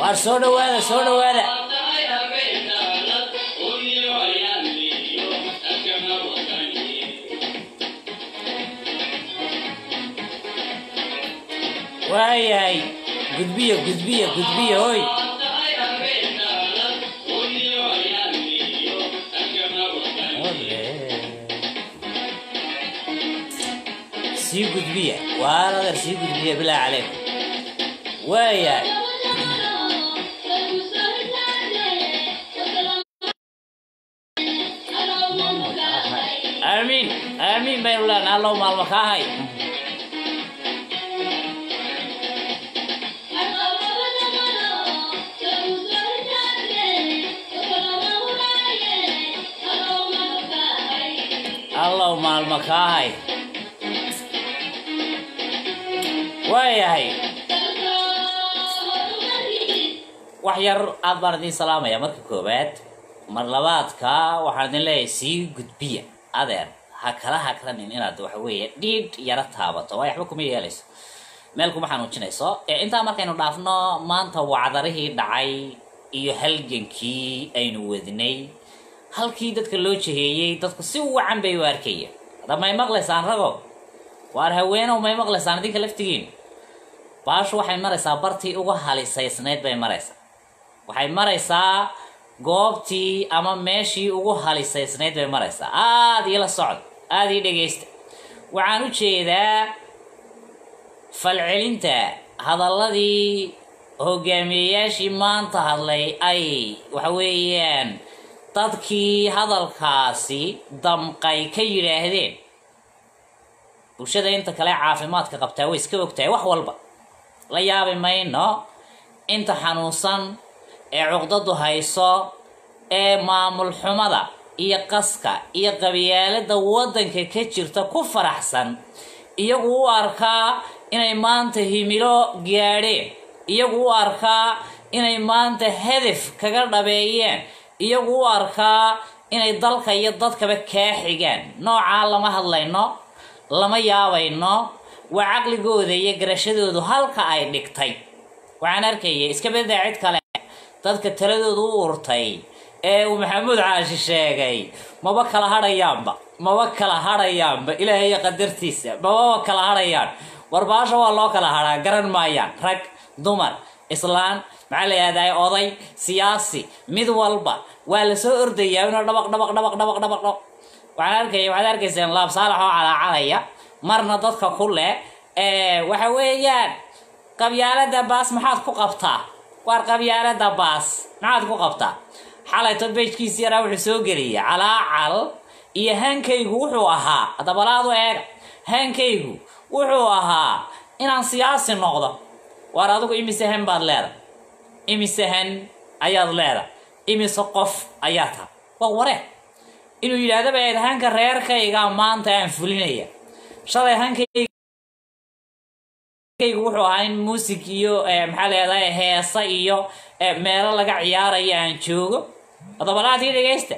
waar soo dhawaada soo dhawaada waayahay gudbiya gudbiya gudbiya hoy sii gudbiya waar adeer sii gudbiya bilaa calaykum waayahay aamiin aamiin baynu leenahay allow maalmo kaa hay allow maalmo kaa hay waayahay wax yar aad baan idiin salaamaya marka koowaad mar labaadka waxaan idin leeyahay sii gudbiya adeer ha kala hakranin inaad waxa weeye dhiidh yaro taabato waayo waxba kuma yeelayso meel kuma xanuujinayso ee intaa markaynu dhaafno maanta wacdarihii dhacay iyo halgankii aynu wadnay halkii dadka loo jiheeyey dadku si wacan bay u arkayeen hadda may maqlaysaan rago waar haweenow may maqlaysaan idinka laftigiin baashu waxay maraysaa bartii uga halisaysnayd bay maraysaa waxay maraysaa goobtii ama meeshii ugu halisaysnayd bay maraysaa aada ila socod aada ii dhegaysta waxaan u jeedaa falcelinta hadalladii hogaamiyeyaashii maanta hadlay ay waxa weeyaan dadkii hadalkaasi damqay ka yidhaahdeen bulshada inta kale caafimaadka qabtaa way iska ogtahay wax walba la yaabi mayno inta xanuunsan ee cuqdadu hayso ee maamul xumada iyo qaska iyo qabyaalada waddanka ka jirta ku faraxsan iyagu u arkaa inay maanta himilo gaadheen iyagu u arkaa inay maanta hadaf kaga dhabeeyeen iyagu u arkaa inay dalka iyo dadkaba kaa xigaan noocaa lama hadlayno lama yaabayno waa caqligooda iyo garashadoodu halka ay dhigtay waxaan arkaya iska badaa cid kale dadka taladoodu u urtay ee uu maxamuud caashi sheegay maba kala hadhayaanba maba kala hadhayaanba ilaahay qadartiisa mababa kala hadhayaan warbaasha waa loo kala hadhaa garan maayaan rag dumar islaan maxaa la yihahdaa oday siyaasi mid walba waa lasoo ordayaa inuu dhabaq dhabaq dhabaq dhabaq dhabaq dhabaq waxaan arkaya waxaad arkaysaan laab saalax oo calaacalaya marna dadka ku leh waxa weeyaan qabyaalada baas maxaad ku qabtaa waar qabyaalada baas maxaad ku qabtaa xalayto bejkiisi yaraa wuxuu soo geliyay calaacal iyo hankaygu wuxuu ahaa dabalaadu eega hankaygu wuxuu ahaa inaan siyaasi noqdo waar adigu imise han baad leedahay imise han ayaad leedahay imise qof ayaa taha waa ware inuu yidhaahdo ba hanka reerkayga maanta aan fulinaya shalay hankayga wuxuu ahaa in muusig iyo maxaa leedahay heesa iyo meelo laga ciyaarayo aan joogo odobalaadii dhegaysta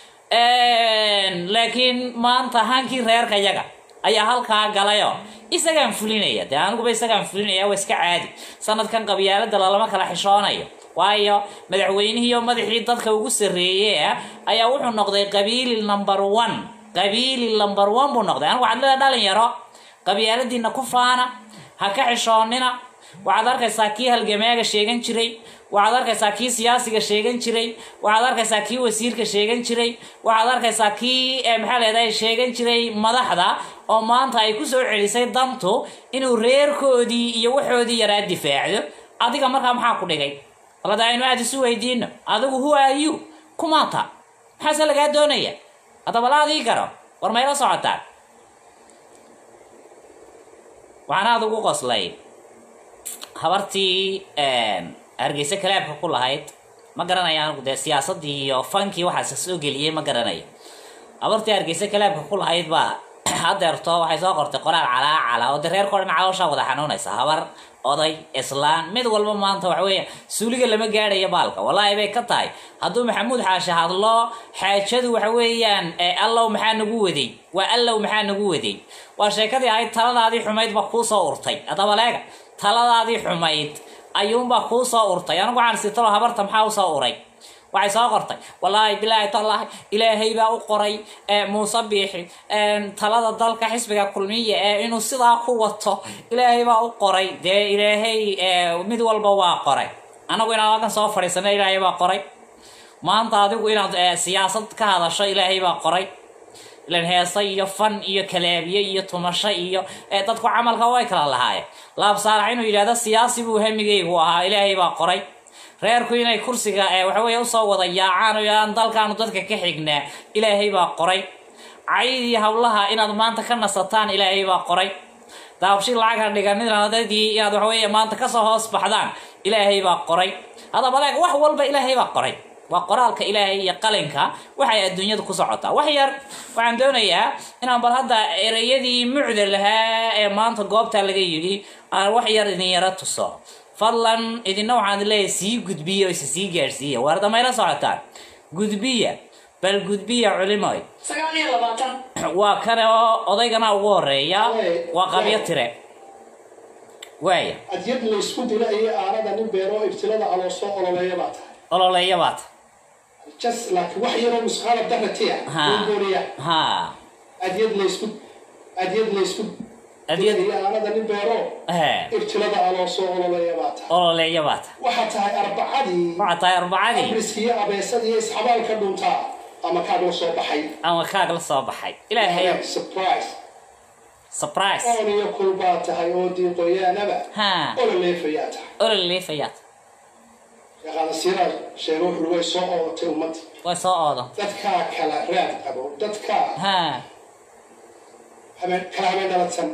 laakiin maanta hankii reerka yaga ayaa halkaa galayo isagaan fulinaya dee aniguba isagaan fulinaya waa iska caadi sanadkan qabyaalada lalama kala xishoonayo waayo madaxweynihiiyo madaxii dadka ugu sarreeye ayaa wuxuu noqday qabiili number one qabiili number one buu noqday anigu waxaad leedahay dhalinyaro qabyaaladiina ku faana ha ka xishoonina waxaad arkaysaa kii halgamaaga sheegan jiray waxaad arkaysaa kii siyaasiga sheegan jiray waxaad arkaysaa kii wasiirka sheegan jiray waxaad arkaysaa kii maxaa leedahay sheegan jiray madaxda oo maanta ay kusoo celisay dantu inuu reerkoodii iyo waxoodii yaraa difaacdo adiga markaa maxaa ku dhigay balada aynu aada isu weydiino adigu who are you kumaata maxaase lagaa doonaya haddaba laadii garo war mayla socotaan waxaan aada ugu qoslay habartii hargeysa kalaabka ku lahayd ma garanaya anigu dee siyaasadii iyo fankii waxaas soo geliyey ma garanayo habartii hargeysa kalaabka ku lahayd baa hadeerto waxay soo qortay qoraal calaacala oo dee reerkao dhan calooshaa wada xanuunaysa habar oday islaan mid walba maanta waxa weeya suuliga lama gaadhayo baalka wallaahi bay ka tahay hadduu maxamuud xaashi hadlo xaajadu waxa weeyaan allow maxaa nagu waday waa allow maxaa nagu waday waa sheekadii ahayd taladaadii xumayd ba kuu soo urtay haddaba leega taladaadii xumayd ayuunbaa kuu soo urtay anigu waxaan sitalo habarta maxaa usoo uray waxay soo qortay wallaahi bilaahi tallaahi ilaahay baa u qoray muuse biixi talada dalka xisbiga kulmiya ee inuu sidaa ku wato ilaahay baa u qoray dee ilaahay mid walba waa qoray anagu inaan halkan soo fadhiisana ilaahay baa qoray maanta adigu inaad siyaasad ka hadasho ilaahay baa qoray ilan heesa iyo fan iyo kalaabiye iyo tumasho iyo dadku camalka way kala lahaayeen laab saalax inuu yidhahdo siyaasi buu hamigaygu ahaa ilaahay baa qoray reerku inay kursiga waxaweeye usoo wada yaacaan oo aan dalkaanu dadka ka xignaa ilaahay baa qoray caydii hawlaha inaad maanta ka nasataan ilaahay baa qoray daabshi lacagha dhiganinadadii inaad waxaweeye maanta kasoo hoos baxdaan ilaahay baa qoray haddaba leeg wax walba ilaahay baa qoray waa qoraalka ilaahay iyo qalinka waxay adduunyada ku socotaa wax yar waxaan doonayaa inaan bal hadda ereyadii mucda lahaa ee maanta goobta laga yidhi aan wax yar idin yaro tuso fadlan idina waxaan leeyahay sii gudbiya oo isa sii gaadhsiiya waarda mayla socotaan gudbiya bal gudbiya culimoy sagaal iyo labaatan waa kane oo odaygana ugu horeeya waa qabyo tire waaya adyad laysku dila iyo aanada nin beero ibtilada aloo soo ololeeya baa tahay ololeeya baata jas laakiin wax yaroo musqaala daratiya Ha. gooriya ha adyad laysku adyad laysku Adyad- dila iyo aanada nin beero he ibtilada aloo soo ololeeya baa tahay ololeeya baata waxaa tahay arbacadii waxaa tahay arbacadii abriskiyo abeesada iyo isxabaalka dhuntaa ama kaag la soo baxay ama kaag la soo baxay ilaahay surprise surprise oon iyo kul baa tahay oo diiqoyaanaba ha ololeefayaa tahay ololeleefayaata yaqaana siiraad sheego wuxuu way soo oodatay ummadda way soo oodan dadkaa kala raad qabo dadkaa ha habeen kala habeen dhaladsan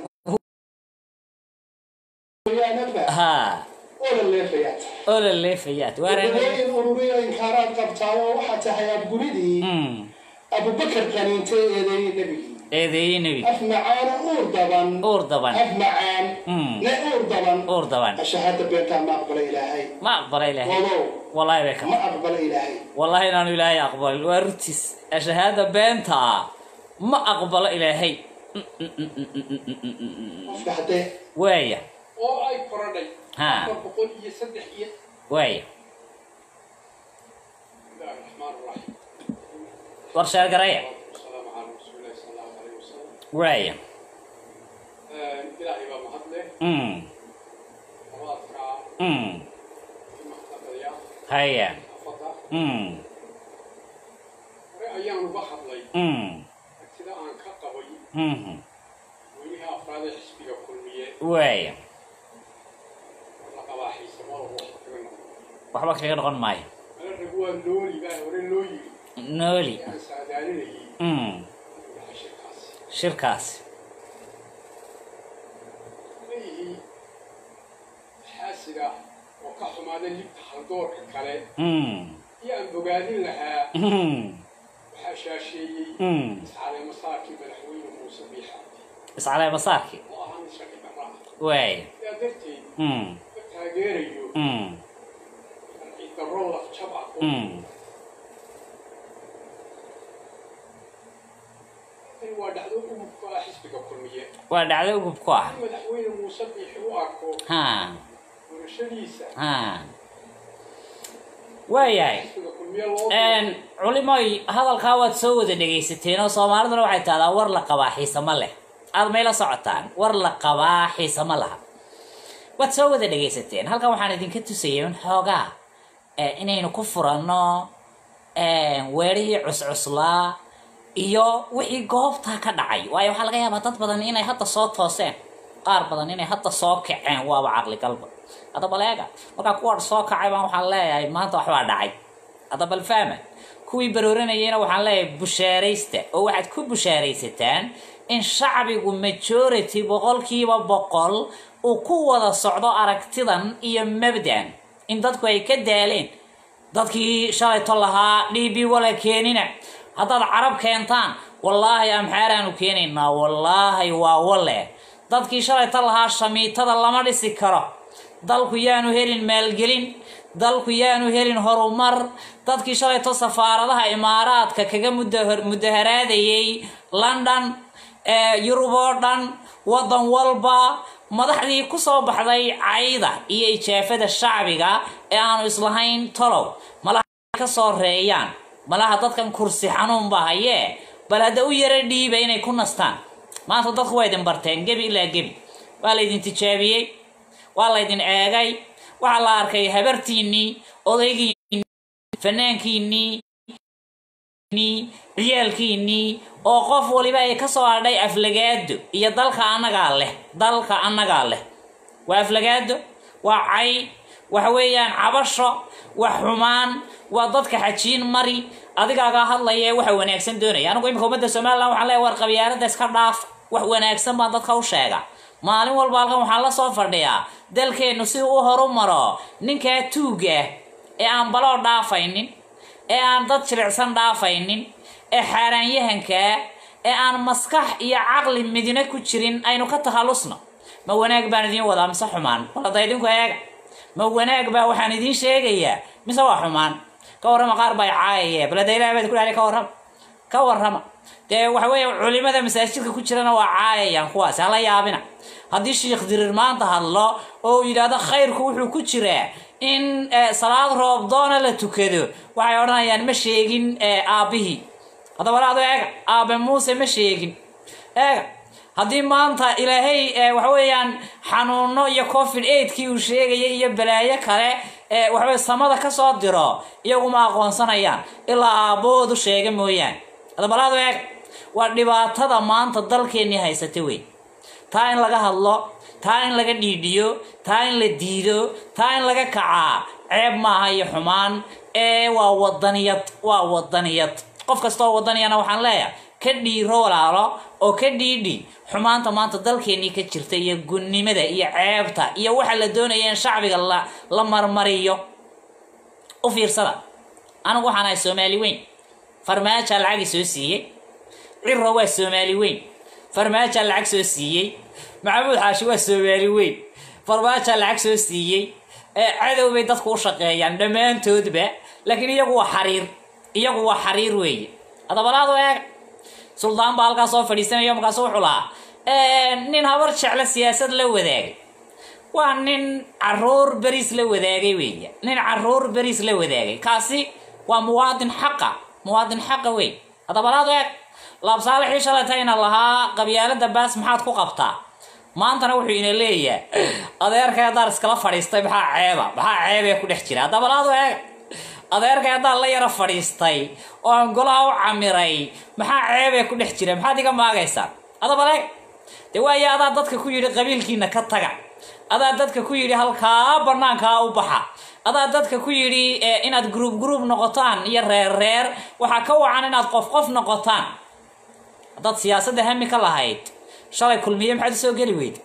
yaanaba ha olaleefayaa tahay ololeleefayaat waara gabooyin ururiyo inkaaraad qabtaa oo waxaa tahay abguridii mm abubakar qaniintay eedeeyey nebigii eedeeyey nebi af macaana uur daban uur daban af macaan Mm. ne uur daban uur daban ashahaada beentaa ma aqbala ilaahay ma aqbala ilaahay wadow wallahi bay ka ma aqbala ilaahay wallahi inaanu ilaahay aqbalin waa rutiis shahaada beenta ah ma aqbalo ilaahay qofka haddee waaya oo ay korodhay Ha. afar boqol iyo saddex iyo waaya bismillahi raxmaan raxiim war sheergaraya wasalaamu calaa rasuulillahi sala allahu alayhi wasalam waaya ilaahay baa mahad leh mm abaadkaa mm imaqnaqaya haya afada mm hore ayaan uga hadlay mm sida aan ka qabay mhm weliha afraad ee xisbiga kulmiye waaya la qabaa xiisamada wax kaga noqon waxba kaga noqon maayo ala rag waa nooli baa hore loo yiri nooli ee aan saadaalinayay mm yahay shirkaasi shirkaasi leeyihiin xaasiga oo ka xumaada libta haldoorka kale mm iyo aan bogaadin lahaa mm waxaa shaasheeyey mm iscalay masaarkii madaxweyne muuse biixaadi iscalee masaarki oo ahaa mid shaki darra ah waaya sidaa darteed mm ka taageerayo mm sharci darro lafjab ah oo mm tani waa dhacdo ugubka ah xisbiga kulmiye waa dhacdo ugub ku ah in madaxweyne muuse biixi u arko ha doorashadiisa ha waayahay xisbiga kulmiye loo culimoy hadalkaa waad soo wada dhegaysateen oo soomaaliduna waxay tahdaa war la qabaa xiisamo leh aad mayla socotaan war la qabaa xiisamo laha waad soo wada dhegaysateen halkan waxaan idinka tusayay un xoogaa eh, inaynu ku furanno weerihii cuscuslaa iyo wixii goobtaa ka dhacay waayo waxaa laga yaabaa dad badan inay hadda soo tooseen qaar badan inay hadda soo kaceen waaba caqli galba hadda baleega markaa kuwa soo kacay baan waxaan leeyahay maanta waxbaa dhacay hadda bal fahma kuwii barooranayayna waxaan leeyahay bushaaraysta oo waxaad ku bushaaraysataan in shacbigu majority boqolkiiba boqol uu ku wada socdo aragtidan iyo mabdan in dadku ay ka daaleen dadkii shalayto lahaa dhiibi wala keenina haddaad carab keentaan wallaahi amxaaraanu keenaynaa wallaahi waa wale dadkii shalayto lahaa shamiitada lama dhisi karo dalku yaanu helin maalgelin dalku yaanu helin horumar dadkii shalayto safaaradaha imaaraadka kaga muda- mudaharaadayay london yurub oo dhan waddan walba madaxdii kusoo baxday cayda iyo ijaafada shacbiga ee aanu islahayn tolow malaha ka soo reeyaan malaha dadkan kursi xanuun ba hayee bal hadda u yaro dhiiba inay ku nastaan maanta dadku waa idin barteen gebi ilaa gebi waa laydin tijaabiyey waa laydin eegay waxaa la arkay habartiinnii odaygiinnii fanaankiinnii ciyaalkiinnii oo qof waliba ay ka soo hadhay aflagaado iyo dalka annagaa leh dalka annagaa leh waa aflagaado waa cay waxa weeyaan cabasho wax xumaan waa dadka xajiin mari adigaagaa hadlaya ee waxa wanaagsan doonaya anigu imika ummadda somalilan waxaan leeyahay war qabyaalada iska dhaaf wax wanaagsan baan dadka u sheega maalin walba halkan waxaan la soo fadhiyaa dalkeennu si u horu maro ninkaa tuuga ee aan baloo dhaafaynin ee aan dad jilicsan dhaafaynin ee xaaraanyahankaa ee aan maskax iyo caqli midina ku jirin aynu ka takhallusno ma wanaag baan idiin wadaa mise xumaan walada idinku eega ma wanaag baa waxaan idiin sheegayaa mise waa xumaan ka warrama qaar baa caayaya balada ilaah baad ku dhahay ka warrama ka warrama dee waxa weeye culimada masaajidka ku jirana waa caayayaan kuwaasi hala yaabina haddii sheikh dirir maanta hadlo oo uu yidhaahdo khayrku wuxuu ku jiraa in salaad roobdoona la tukado waxay odhanayaan ma sheegin aabbihii haddaba laado eega aabe muuse ma sheegin eega haddii maanta ilaahay waxa weeyaan xanuuno iyo covid aidkii uu sheegayay iyo balaayo kale waxaweye samada kasoo diro iyaguma aqoonsanayaan ilaa aabbahoodu sheega mooyaane haddaba laado eega waa dhibaatada maanta dalkeennii haysata wey taa in laga hadlo taa in laga dhiidhiyo taa in la diido taa in laga kacaa ceeb maaha iyo xumaan ee waa wadaniyad waa wadaniyad qof kastaoo wadaniyana waxaan leeyahay ka dhiiro walaalo oo ka dhiidhi xumaanta maanta dalkeennii ka jirta iyo gunnimada iyo ceebta iyo waxa la doonaya in shacbiga la la marmariyo u fiirsada anigu waxaan ahay soomaali weyn farmaajaa lacagi soo siiyey ciro waa soomaali weyn farmaajaa lacag soo siiyey maxamuud xaashi waa soomaali weyn farmaajaa lacag soo siiyey cadow bay dadku u shaqeeyaan dhammaantoodba laakiin iyagu waa xariir iyagu waa xariir weeye adabalaadu eeg suldaan baa halkaa soo fadhiisanaya markaasu wuxuu lahaa nin habar jeclo siyaasad la wadaagay waa nin caruur beriis la wadaagay weeye nin caruur beriis la wadaagay kaasi waa muwaadin xaqa muwaadin xaqa wey adabalaadu eeg laabsaalixii shalaytayna lahaa qabyaalada baas maxaad ku qabtaa maantana wuxuu ina leeyahay adeerkay haddaan iskala fadhiistay maxaa ceeba maxaa ceebee ku dhex jira haddabalaadu eeg adeerkay haddaan la yaro fadhiistay oo aan golaha u camiray maxaa ceebee ku dhex jira maxaad iga maagaysaa adabaleeg dee waayo adaa dadka ku yidhi qabiilkiina ka taga adaa dadka ku yidhi halkaa banaankaa u baxa adaa dadka ku yidhi inaad gruub gruub noqotaan iyo reer reer waxaa ka wacan inaad qof qof noqotaan haddaad siyaasadda hami ka lahayd shalay kulmiye maxaad usoo geli weyd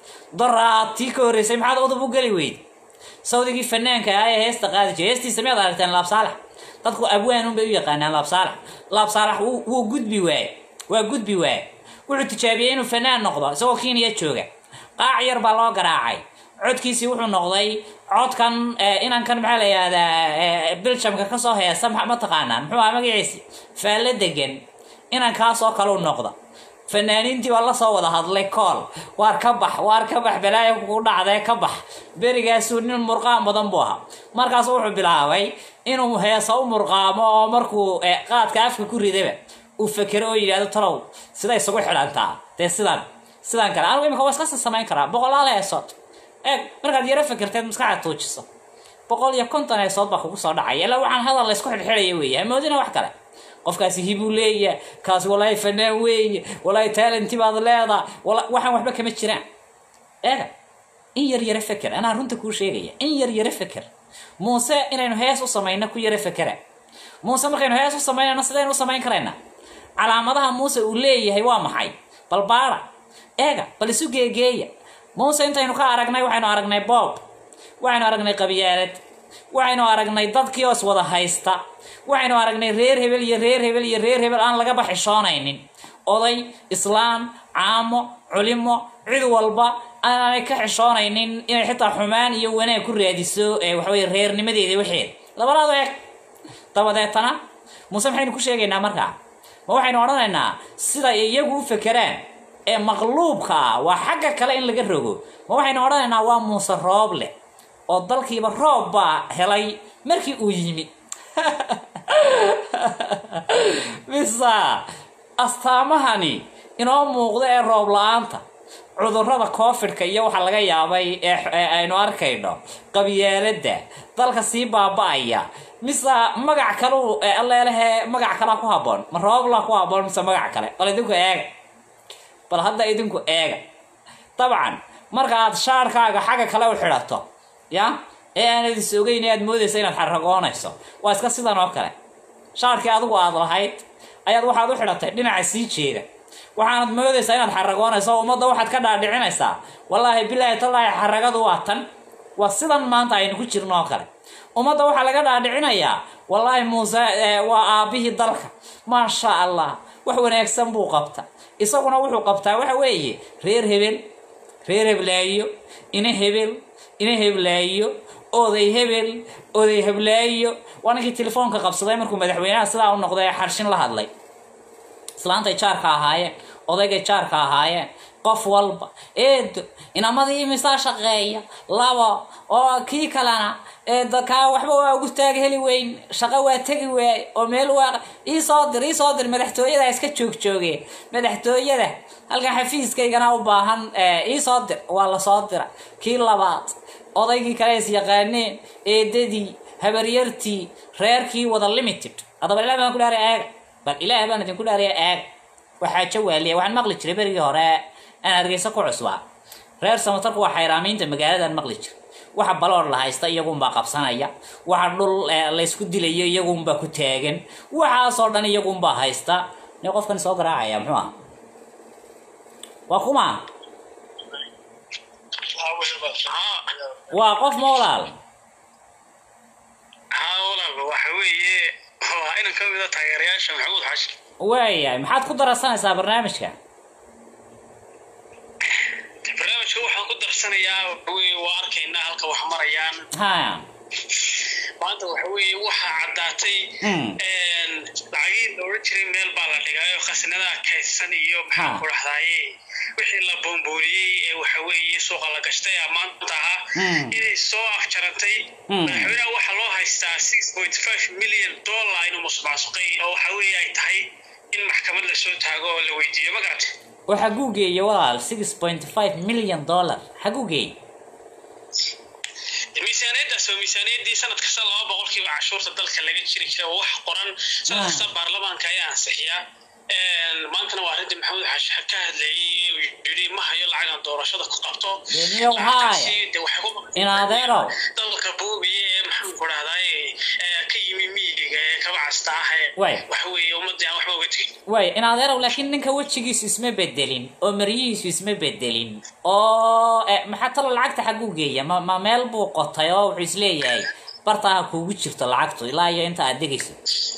doraad tii ka horreysay maxaad udub u geli weyd sawdigii fanaanka ah ee heesta qaadi jiray heestiisa miyaad aragteen laabsaalax dadku abwaanun bay u yaqaanaan laabsaalax laabsaalax wuu gudbi waaye waa gudbi waaye wuxuu tijaabiyey inuu fanaan noqdo isagoo kenya jooga qaac yar baa loo garaacay codkiisii wuxuu noqday codkan inankan maxaa la yihahdaa biljamka kasoo heesa ma taqaanaan muxuu aha magaciisi faallo degan inankaasoo kaleu noqda fanaaniintii baa lasoo wada hadlay kool waar ka bax waar ka bax balaayo ku dhacdee ka bax berigaasuu nin murqaan badan buu ahaa markaasu wuxuu bilaabay inuu heesa u murqaamo oo markuu qaadka afka ku ridaba uu fekero oo yidhahdo talow sida isugu xidhantaa dee sidan sidan kale anigu imika waa iskasi samayn karaa boqolaal heesood eeg markaad yaro fekerteed maskaxda tuujiso boqol iyo konton heesood baa kugu soo dhacaya ilaa waxaan hadal laysku xidhxidhaya weeye hamoodina wax kale qofkaasi hibuu leeya kaasi walaahi fanaan weeye walaahi talenti baad leedaa waxaan waxba kama jiraan eega in yar yaro feker anaa runta kuu sheegaya in yar yaro feker muuse inaynu hees u samayno ku yaro fekera muuse markaynu hees u samaynayno sidaynu u samayn karaynaa calaamadaha muuse uu leeyahay waa maxay bal baara eega bal isu geegeeya muuse intaynu ka aragnay waxaynu aragnay boob waxaynu aragnay qabyaalad waxaynu aragnay dadkii oo iswada haysta waxaynu aragnay reer hebel iyo reer hebel iyo reer hebel aan lagaba xishoonaynin oday islaam caamo culimo cid walba aanay ka xishoonaynin inay xitaa xumaan iyo wanaag ku raadiso waxaweye reernimadeeda waxeeda labadaadu eeg dabadeetana muuse maxaynu ku sheegaynaa markaa ma waxaynu odhanaynaa sida iyagu u fekeraan ee maqluubka ah waa xagga kale in laga rogo ma waxaynu odhanaynaa waa muuse roob leh oo dalkiiba roob baa helay markii uu yimi bisa astaamahani inoo muuqda ee roob la-aanta cudurrada covidka iyo waxa laga yaabay ee aynu arkayno qabyaaladda dalka sii baaba-aya mise magac kalu alleelehe magac kalaa ku haboon ma roobla ku haboon mise magac kale bal idinku eega bal hadda idinku eega dabcan marka aad shaarkaaga xagga kale u xidhato ya ee aanad is ogeyn ee aad moodaysa inaad xaragoonayso waa iska sidan oo kale shaarkii adigu aad lahayd ayaad waxaad u xidhatay dhinaca sii jeeda waxaanad moodaysaa inaad xaragoonayso ummadda waxaad ka dhaadhicinaysaa wallaahi bilaahi tallaahi xaragadu waa tan waa sidan maanta aynu ku jirno oo kale ummadda waxaa laga dhaadhicinayaa wallaahi muuse waa aabbihii dalka maasha allah wax wanaagsan buu qabta isaguna wuxuu qabtaa waxa weeye reer hebel reer heblaayo ina hebel ina heblaayo oday hebel oday heblaayo waa ninkii telefoonka qabsaday markuu madaxweynaha sidaa u noqday ee xarshin la hadlay islaantay jaarka ahaayeen odaygay jaarka ahaayeen qof walba eedo inamadii imisaa shaqeeya labo oo kii kalena eedakaa waxba waa ugu taag heli weyn shaqo waa tegi waay oo meel waa iisoo dir iisoo dir madaxtooyada iska joogjoogeen madaxtooyada halkan xafiiskaygana u baahan iisoo dir waa lasoo dira kii labaad odaygii kale is yaqaaneen eedadii habaryartii reerkii wada limited haddaba ilaah baan ku dhaariya eega bal ilaah baan idinku dhaariya eega waxaa jawaaliya waxaan maqli jiray berigii hore aan hargeysa ku cusbaa reer samatarku waa xayraamiinta magaaladan maqli jiray waxa baloor la haysta iyagunbaa qabsanaya waxa dhul laysku dilayo iyagunbaa ku taagan waxaasoo dhan iyagunbaa haysta ne qofkan soo garaacaya muxuu ah waa kuma waa qof ma walaal haa walaal waxa weeye waa inan ka mida taageerayaasha maxamuud xashi waayahay maxaad ku darsanaysaa barnaamijka barnaamijka waxaan ku darsanayaa waxaweye waa arkaynaa halka wax marayaan ha maanta waxa weeye waxaa caddaatay Mm. lacagihii la odhan jiray meel baa la dhigaayo khasnadaha kaydsan iyo maxaan Ha. ku dhahdaaye wixii la boombooniyey ee waxa weeye suuqa la gashtay ee maanta ahaa Mm. inay soo afjarantay Mm. madaxweynaha waxaa loo haystaa six point five million dollar inuu musuqmaasuqay oo waxa weeye ay tahay in maxkamad la soo taago oo la weydiiyo ma garata oo xaguu geeye walaal six point five million dollar xaguu geeye miisaaniyaddaas waa miisaaniyaddii sanad kasta laba boqolkiiba cashuurta dalka laga jiri jiray oo wax qoran sanad Ah. kasta baarlamaanka ayaa ansixiyaa maantana waa arrintii maxamuud xaashi ka hadlayey uu yidhi ma hayo lacagan doorashada ku qabto Deniyow Lacagtaasi haaya. dee waxay ku In adeerow. dalka boobiya ee maxaan ku dhahdaay ka yimi miyiga ee kaba casta ah ee Waay. waxa weeye ummadii aan waxba uga tegin waay in adeerow laakiin ninka wejigiisu isma bedelin oo maryihiisu isma bedelin oo eh, maxaa talo lacagta xaguu geeya ma ma meel buu qotay oo wuxuu isleeyahay bartaa ha kuugu jirto lacagtu ilaa iyo inta aad degayso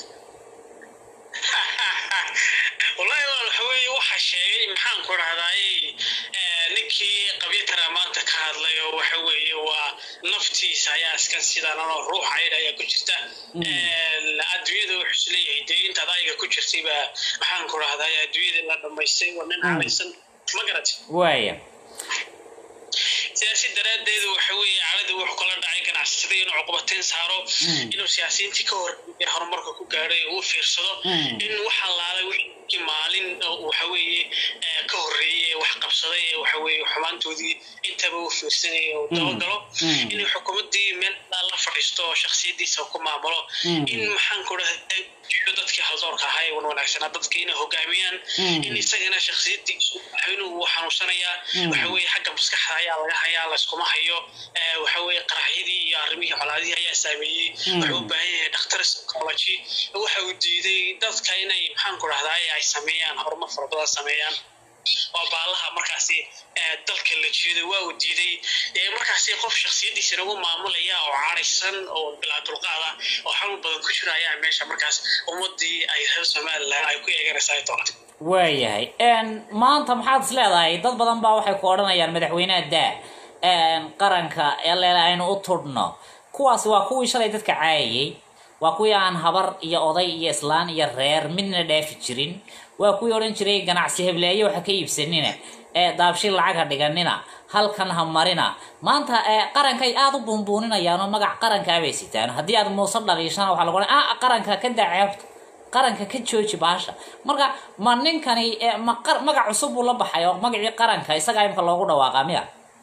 wallahi walaal waxa weeye waxa sheegay maxaan ku dhahdaay ninkii qabyatara maanta ka hadlay oo waxa weeye waa naftiisa ayaa iskan sidan oo ruux ayda ayaa ku jirta adduunyada wuxuu isleeyahay dee intaad ayaga ku jirtay baa maxaan ku dhahdaay adduunyada la dhamaystay waa nin calaysan ma garat waaya siyaasi daraaddeedu waxa weeye calada wuxuu kala dhacay ganacsada inuu cuqubateyn saaro Mm. inuu siyaasiyiintii ka hor ee horumarka ku gaadhay uu fiirsado Mm. in waxa laalay wixii maalin oo waxa weeye ee ka horreeyey ee wax qabsaday ee waxa weeye xumaantoodii intaba uu fiirsanayay oo dabagalo Mm. inuu xukuumaddii meel la fadhiisto oo shakhsiyadiisa ku maamulo Mm. in maxaan ku dhahday dadkii haldoorka ahaa ee wan wanaagsanaa dadka inay hogaamiyaan Mm. in isagana shakhsiyadiisu madaxweynuhu wuu xanuunsanayaa Mm. waxa weeye xagga maskaxda ayaa laga hayaa layskuma hayo ee, waxa weeye qaraxyadii iyo arrimihii colaadihii ayaa saameeyey Mm. wuxuu u baahan yahay dhakhtar psychology waxa uu diiday dadka inay maxaan ku dhahdaa ay sameeyaan horumar fara badan sameeyaan oo baalaha markaasi ee, dalka la jeedo waa uu diiday ee, markaasi qof shakhsiyadiisa nagu maamulaya oo caraysan oo bilaa dulqaada oo xanuun badan ku jira ayaa meesha markaas ummadii ay reer somalilan ay ku eeganaysaa ay doonta waayahay maanta maxaad is leedahay dad badan baa waxay ku odhanayaan madaxweynaha daa qaranka ele aynu u tudhno kuwaasi waa kuwii shalay dadka caayayey waa kuwii aan habar iyo oday iyo islaan iyo reer midna dhaafi jirin waa kuwii odhan jiray ganacsi hebleeye waxa ka iibsanina ee daabshi lacag ha dhiganina halkan ha marina maanta ee qarankay aada u buunbuuninayaan oo magac qarankaabay sitaan haddii aad muuse dhaliishana waxaa lagu ah qaranka ka daceebta qaranka ka jooji baasha marka ma ninkani ee ma qar- magac cusub buu la baxay oo magacii qaranka isagaa imka loogu dhawaaqa miya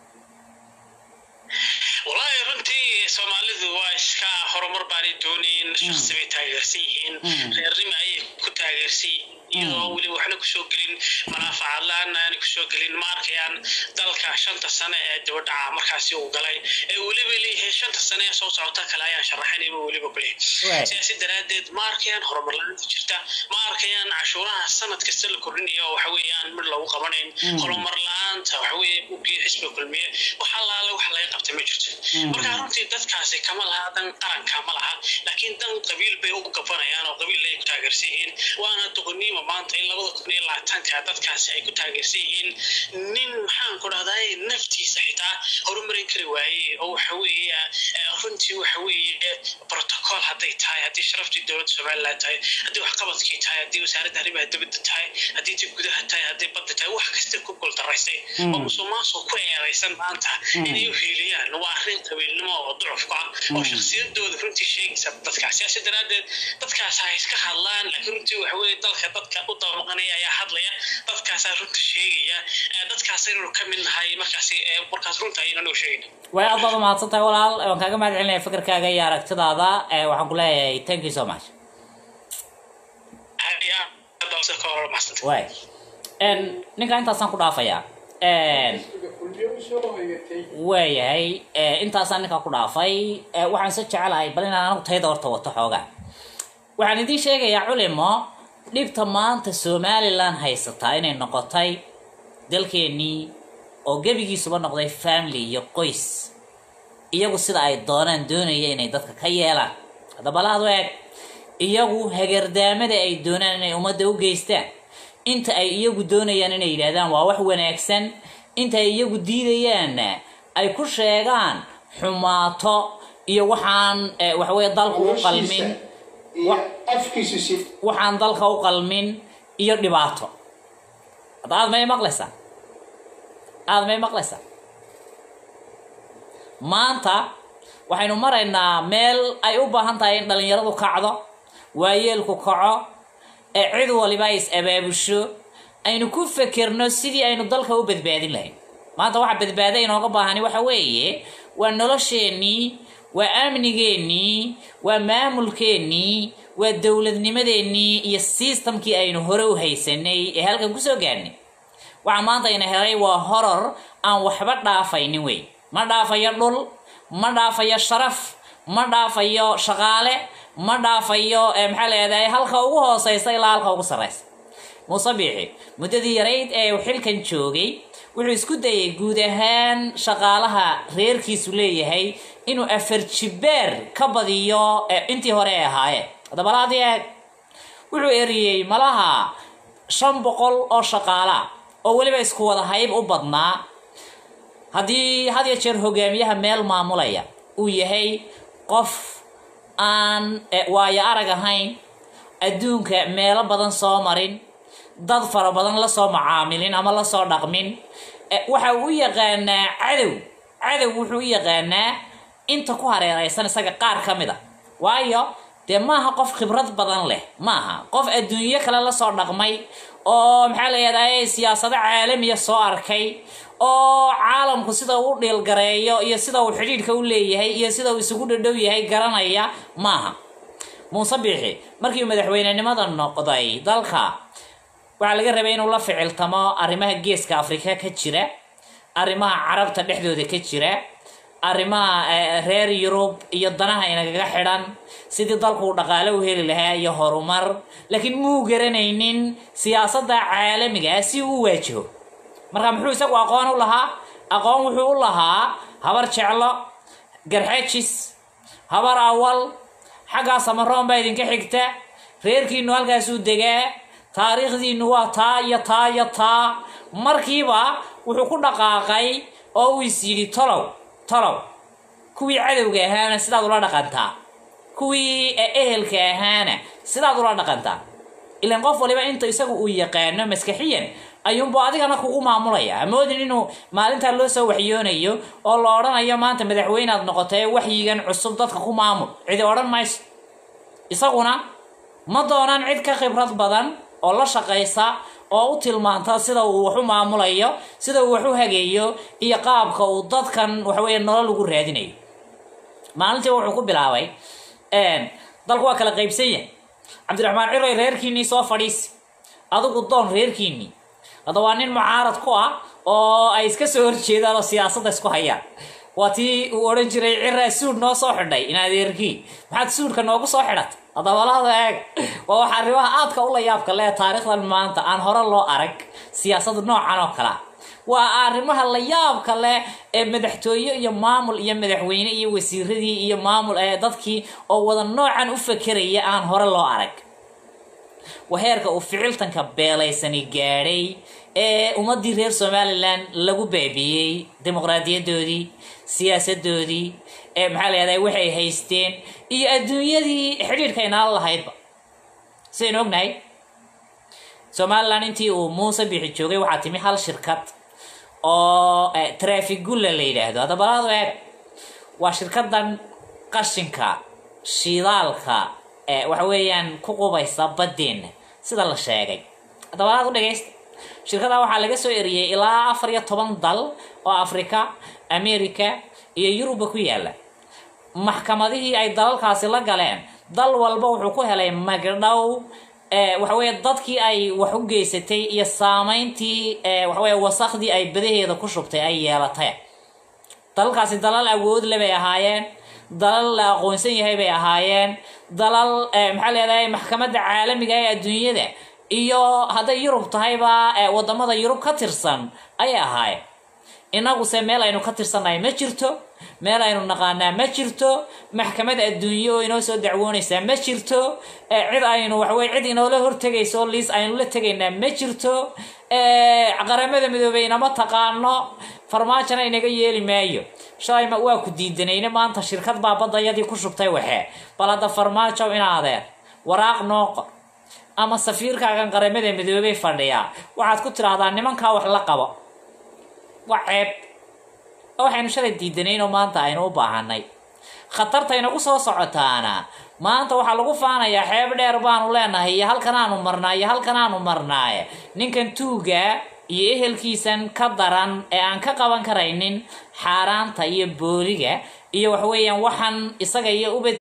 wallaahi runtii soomaalidu waa iska horumar baanay doonayn shaksi bay taageersan yihiin reernimo ayay ku taageersan yihiin iyadoo weliba waxna kusoo gelin manaafacaad la-aan aanay kusoo gelin ma arkayaan dalka shanta sane ee dibadhaca markaasi uu galay ee weliba leeyahay shanta sane ee soo socota kale ayaan sharaxaynayba weliba ku Right. leeyahay sidaasi daraaddeed ma arkayaan horumar la-aanta jirta ma arkayaan cashuuraha sanad kasta la kordhinayo oo waxa weeyaan mid lagu qabanayn horumar la-aanta waxa weeye buggii xisbiga kulmiye wax allaale wax laga qabtay ma jirto marka runtii dadkaasi kama laha dan qaranka ma laha laakiin dan qabiil bay u gabanayaan oo qabiil ay ku taageersan yihiin waana doqoniima maanta in labada kun iyo labaatanka dadkaasi ay ku taageersan yihiin nin maxaan ku dhahday naftiisa xitaa horumarin kari waaye oo waxa weeye eh, runtii waxa weeye protocol hadday tahay haddii sharaftii dowladda somaliland tahay haddii waxqabadkii tahay haddii wasaaradda arrimaha dibadda tahay haddii ti gudaha tahay haddii badda tahay wax kasta ku guuldaraysay oo musuqmaasuq ku eedaysan maanta inay u hiiliyaan waa arrin qabiilnimo oo ducufka ah oo shakhsiyadooda runtii sheegaysa dadkaas siyaasi daraaddeed dadkaas ha iska hadlaan laakiin runtii waxa weeye dalka dadka u dabamaqanaya ayaa hadlaya dadkaasaa runta sheegaya Eh, dadkaas inaynu ka mid nahay markaasi eh, markaas runta aynanu sheegayna way aad baad umahadsan tahay walaal waan kaaga mahad celinaya fikirkaaga iyo aragtidaada ee waxaan ku leeyahay thank you so much aad iyo aad baa ka hor mahadsantay way n ninka intaasaan ku dhaafayaa n xisbiga kulmiye u soo hoyatay waayahay eh, intaasaan ninkaa ku dhaafay Eh, waxaan se jecelahay bal inaan anagu tayada horta wato xoogaa waxaan idiin sheegayaa culimo dhibta maanta somalilan haysataa inay noqotay dalkeennii oo gebigiisuba noqday family iyo qoys iyagu sida ay doonaan doonaya inay dadka ka yeelaan haddaba laadu eeg iyagu hagardaamada ay doonaan inay ummadda u geystaan inta ay iyagu doonayaan inay yidhaahdaan waa wax wanaagsan inta ay iyagu diidayaanna ay ku sheegaan xumaato iyo waxaan eh, waxaweye dalku u qalmin iyo Wa- afkiisu si waxaan dalka u qalmin iyo dhibaato hadda aad may maqlaysaa aad may maqlaysaa maanta waxaynu maraynaa meel ay u baahan tahay in dhalinyaradu kacdo waayeelku kaco ee cid waliba ay is abaabusho aynu ku fekerno sidii aynu dalka u badbaadin lahayn maanta waxa badbaada inooga baahani waxa weeye waa nolosheennii waa amnigeennii waa maamulkeennii waa dowladnimadeennii iyo systemkii aynu hore u haysanay ee halkan kusoo gaarnay waxa maanta ina helay waa horor aan waxba dhaafaynin wey ma dhaafayo dhul ma dhaafayo sharaf ma dhaafayo shaqaale ma dhaafayo eh, maxaa leedahay halka ugu hooseysa ilaa halka ugu sarreysa muuse biixi muddadii yarayd ee uu xilkan joogay wuxuu isku dayay guud ahaan shaqaalaha reerkiisu leeyahay inuu afar jibeer ka badiyo eh, intii hore ay ahaayeen haddaba laadii eeg wuxuu eriyey malaha shan boqol oo shaqaala oo weliba isku wada hayb u badnaa haddii had iyo jeer hogaamiyaha meel maamulaya uu yahay qof aan eh, waayo arag ahayn adduunka meelo badan soo marin dad fara badan lasoo macaamilin ama lasoo dhaqmin eh, waxa uu u yaqaanaa cadow cadow wuxuu u yaqaanaa inta ku hareeraysan isaga qaar ka mid a waayo dee maaha qof khibrad badan leh maaha qof adduunyo kale lasoo dhaqmay oo maxaa la yidhahdaa siyaasado caalamiya soo arkay oo caalamku sida uu dhiilgareeyo iyo sida uu xidhiidhka u leeyahay iyo sida uu isugu dhadhow yahay garanaya maaha muuse biixi markii uu madaxweynenimada noqday dalka waxaa laga rabay inuu la ficiltamo arrimaha geeska afrika ka jira arrimaha carabta dhexdooda ka jira arrimaha eh, reer yurub iyo danaha inagaga xidhan sidii dalku uu dhaqaale u heli lahaa iyo horumar laakiin muu garanaynin siyaasadda caalamiga si uu u waajiho marka muxuu isagu aqoon u lahaa aqoon wuxuu u lahaa habar jeclo garxajis habar awal xaggaa samaroon baa idinka xigta reerkiinu halkaasuu degaa taariikhdiinu waa taa iyo taa iyo taa markiiba wuxuu ku dhaqaaqay oo uu is yidhi tolow tolow kuwii cadowga ahaana sidaad ula dhaqantaa kuwii ehelka ahaana sidaad ula dhaqantaa ilan qof waliba inta isagu uu yaqaano maskaxiyan ayuunbu adigana kugu maamulaya amoodin inuu maalintaa loo soo waxyoonayo oo la odhanayo maanta madaxweynead noqotay waxyigan cusub dadka ku maamul cidi odhan mayso isaguna ma doonaan cid ka khibrad badan oo la shaqaysa oo u tilmaanta sida uu wax u maamulayo sida uu wax u hageeyo iyo qaabka uu dadkan waxaweeye nolol ugu raadinayo maalintii wuxuu ku bilaabay dalku waa kala qaybsan yahay cabdiraxmaan ciroy reerkiinnii soo fadhiisi adigu doon reerkiinnii hadda waa nin mucaarad ku ah oo ay iska soo horjeedaan oo siyaasadda isku hayaan waa tii uu odhan jiray ciraa suud noo soo xidhay in adeerkii maxaad suudka noogu soo xidhatay hadabalaada eeg waa waxa arrimaha aadka ula yaabka le taariikhdan maanta aan hore loo arag siyaasada noocan oo kalea waa arrimaha la yaabka leh ee madaxtooye iyo maamul iyo madaxweyne iyo wasiiradii iyo maamul ee dadkii oo wada noocan u fakeraya aan hore loo arag waa heerka uu ficiltanka beelaysani gaadhay ee ummadii reer somalilan lagu baabiyey dimuqraadiyadoodii siyaasadoodii ee maxaa la yahdaa waxay haysteen iyo adduunyadii xidhiidhka inaala lahaydba sidaynu ognahay somalilan intii uu muuse bixi joogay waxaa timi hal shirkad oo trafigulla la yidhaahdo hadabalaadu eeg waa shirkadan qashinka shidaalka waxa weeyaan ku qubaysa baddeenna sida la sheegay hadabalaad u dhagaysta shirkada waxaa laga soo eriyey ilaa afar iyo toban dal oo africa america iyo yuruba ku yaala maxkamadihii ay dalalkaasi la galeen dal walba wuxuu ku helay magdhow waxaweeye dadkii ay wax u geysatay iyo saameyntii waxaweye wasakhdii ay badaheeda ku shubtay ay yeelatay dalalkaasi dalal awood le bay ahaayeen dalal la aqoonsan yahay bay ahaayeen dalal maxaa leedahay maxkamadda caalamiga ee adduunyada iyo hadday yurub tahayba wadamada yurub ka tirsan ayay ahaayeen inaguse meel aynu ka tirsannahay ma jirto meel aynu naqaanaa ma jirto maxkamad adduunye oo inoo soo dacwoonaysaa ma jirto cid aynu waxaweye cid inoola hortegayso oo liis aynu la tegaynaa ma jirto qaramada midoobey inama taqaano farmaajona inaga yeeli maayo shalay ma waa ku diidanayne maanta shirkad baa baddayadii ku shubtay waxee bal hadda farmaajo inaadeen waraaq noo qor ama safiirkaagan qaramada midoobey fadhiyaa waxaad ku tidhaahdaa nimankaa wax la qabo waa ceeb waxaynu shalay diidanayn oo maanta aynu u baahanay khatarta inagu soo socotaana maanta waxaa lagu faanayaa xeeb dheer baanu leenahay iyo halkan aanu marnaa iyo halkan aanu marnaaye ninkan tuuga iyo ehelkiisan ka daran ee aan ka qaban karaynin xaaraanta iyo booliga iyo waxaweeyaan waxaan isaga iyo ubad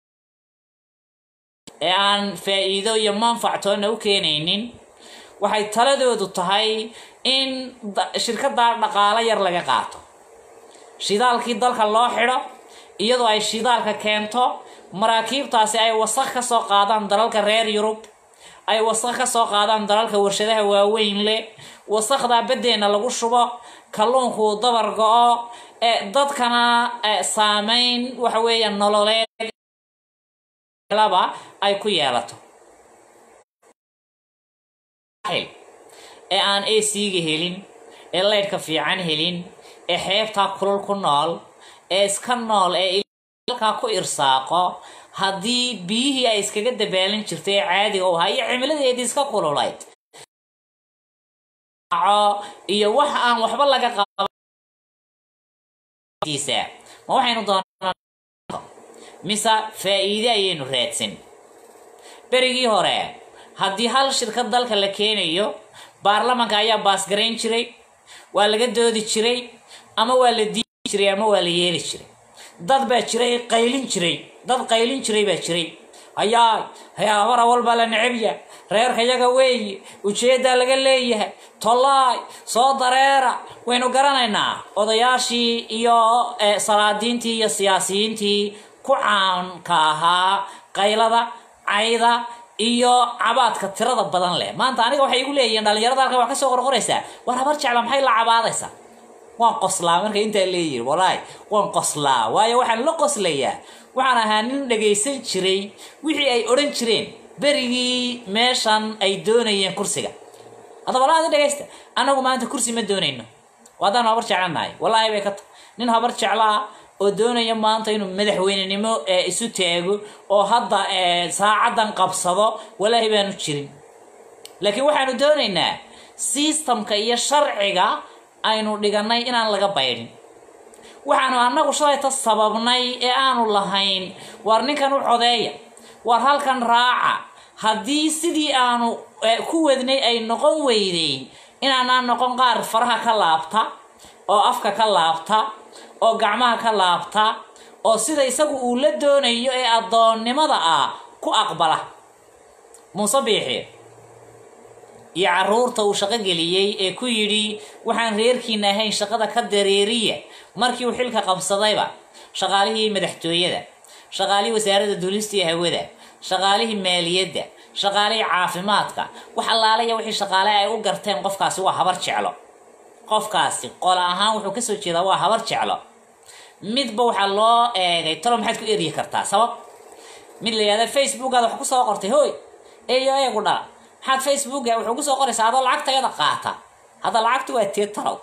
ee aan faa-iido iyo manfactoona u keenaynin waxay taladoodu tahay in shirkaddaa dhaqaalo yar laga qaato shidaalkii dalka loo xidho iyadoo ay shidaalka keento maraakiibtaasi ay wasaq ka soo qaadaan dalalka reer yurub ay wasaq ka soo qaadaan dalalka warshadaha waaweyn leh wasaqdaa baddeenna lagu shubo kalluunku dabar go-o ee dadkana saameyn waxa weeya nololeed laba ay ku yeelato ee aan ac-ga helin ee laydhka fiican helin ee xeebtaa kulul ku nool ee iska nool ee halkaa ku irsaaqo haddii biyihii ay iskaga dabaalin jirtay ee caadiga u ahaa iyo cimiladeedii iska kululayd iyo wax aan waxba laga qabadiisa ma waxaynu doonaa mise faa-iide ayaynu raadsan berigii hore haddii hal shirkad dalka la keenayo baarlamanka ayaa baasgarayn jiray waa laga doodi jiray ama waa la diidi jiray ama waa la yeeli jiray dad baa jiray qaylin jiray dad qaylin jiray baa jiray hayaa hayaabara walbaa la necabya reerka yaga weeye ujeeddaa laga leeyahay tollaay soo dareera waynu garanaynaa odayaashii iyo salaadiintii iyo siyaasiyiintii ku caanka ahaa qaylada cayda iyo cabaadka tirada badan leh maanta aniga waxay igu leeyihiin dhalinyarada halkan wax ka soo qorqoraysaa war habar jecla maxay la cabaadaysaa waan qoslaa marka intaa leeyihin walahi waan qoslaa waayo waxaan la qoslayaa waxaan ahaa nin dhagaysan jiray wixii ay odhan jireen berigii meeshan ay doonayeen kursiga haddaba laada dhagaysta annagu maanta kursi ma doonayno waadaan habar jeclanahay wallaahi bay ka ta nin habar jeclaa oo doonaya maanta inuu madaxweynenimo ee isu taago oo hadda ee, saacadan qabsado walaahi baanu jirin laakiin waxaanu doonaynaa sistamka iyo sharciga aynu dhiganay inaan laga baydhin waxaanu annagu shalayta sababnay ee aanu lahayn waar ninkan u codeeya waar halkan raaca haddii sidii aanu eh, ku wadnay ay noqon weyday inaanaan noqon qaar faraha ka laabta oo afka ka laabta oo gacmaha ka laabta oo sida isagu uu la doonayo ee addoonnimada ah ku aqbala muuse biixi iyo caruurta uu shaqo geliyey ee ku yidhi waxaan reerkiina ahayn shaqada ka dareeriya markii uu xilka qabsadayba shaqaalihii madaxtooyada shaqaalihii wasaaradda duulista iyo hawada shaqaalihii maaliyadda shaqaalihii caafimaadka wax allaalaya wixii shaqaale ay u garteen qofkaasi waa habar jeclo qofkaasi qol ahaan wuxuu kasoo jeedaa waa habar jeclo midba waxaa loo eegay talo maxaad ku eryi kartaa sabab mid la yihahda facebookaada wax kusoo qortay hoy eeyo eegu dhala maxaad facebooka wuxuu kusoo qoraysaa adoo lacagtayada qaata hadda lacagtu waa tee talow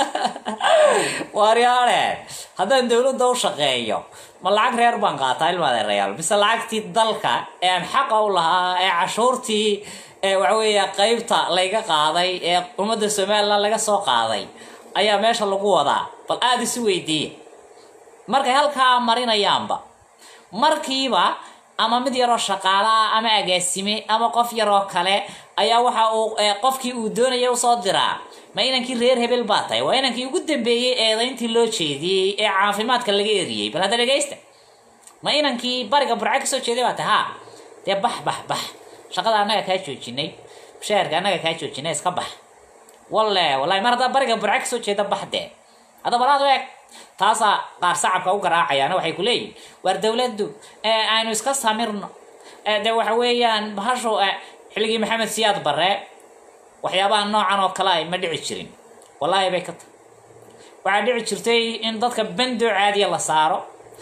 waaryaale haddaan dowladda u shaqeeyo ma lacag reer baan qaataa ilmaadeerayaal mise lacagtii dalka ee aan xaqa u lahaa ee cashuurtii ee waxaweeya qeybta layga qaaday ee ummadda somalilan laga soo qaaday ayaa meesha lagu wadaa bal aada isu weydiiya markay halkaa marinayaanba markiiba ama mid yaroo shaqaale ah ama agaasime ama qof yaroo kale ayaa waxa uu eh, qofkii uu doonaya usoo diraa ma inankii reer hebel baa tahay waa inankii ugu dambeeyey eedayntii loo jeediyey ee caafimaadka laga eriyey bal hadda dhegaysta ma inankii bariga burca kasoo jeeday baa tahay ha dee bax bax bax shaqada annaga kaa joojinay mushaharka annaga kaa joojinay iska bax walle wallahi mar haddaa bariga burca kasoo jeeda bax dee hadda balaad u eg taasaa qaar sacabka u garaacayaana waxay ku leeyihin waar dowladdu ee aynu iska samirno ee de waxa weeyaan bahashu eh, xilligii maxamed siyaad barre waxyaabaha noocan oo kale ay ma dhici jirin wallaahi bay ka tahay waxaa dhici jirtay in dadka bando caadiya la saaro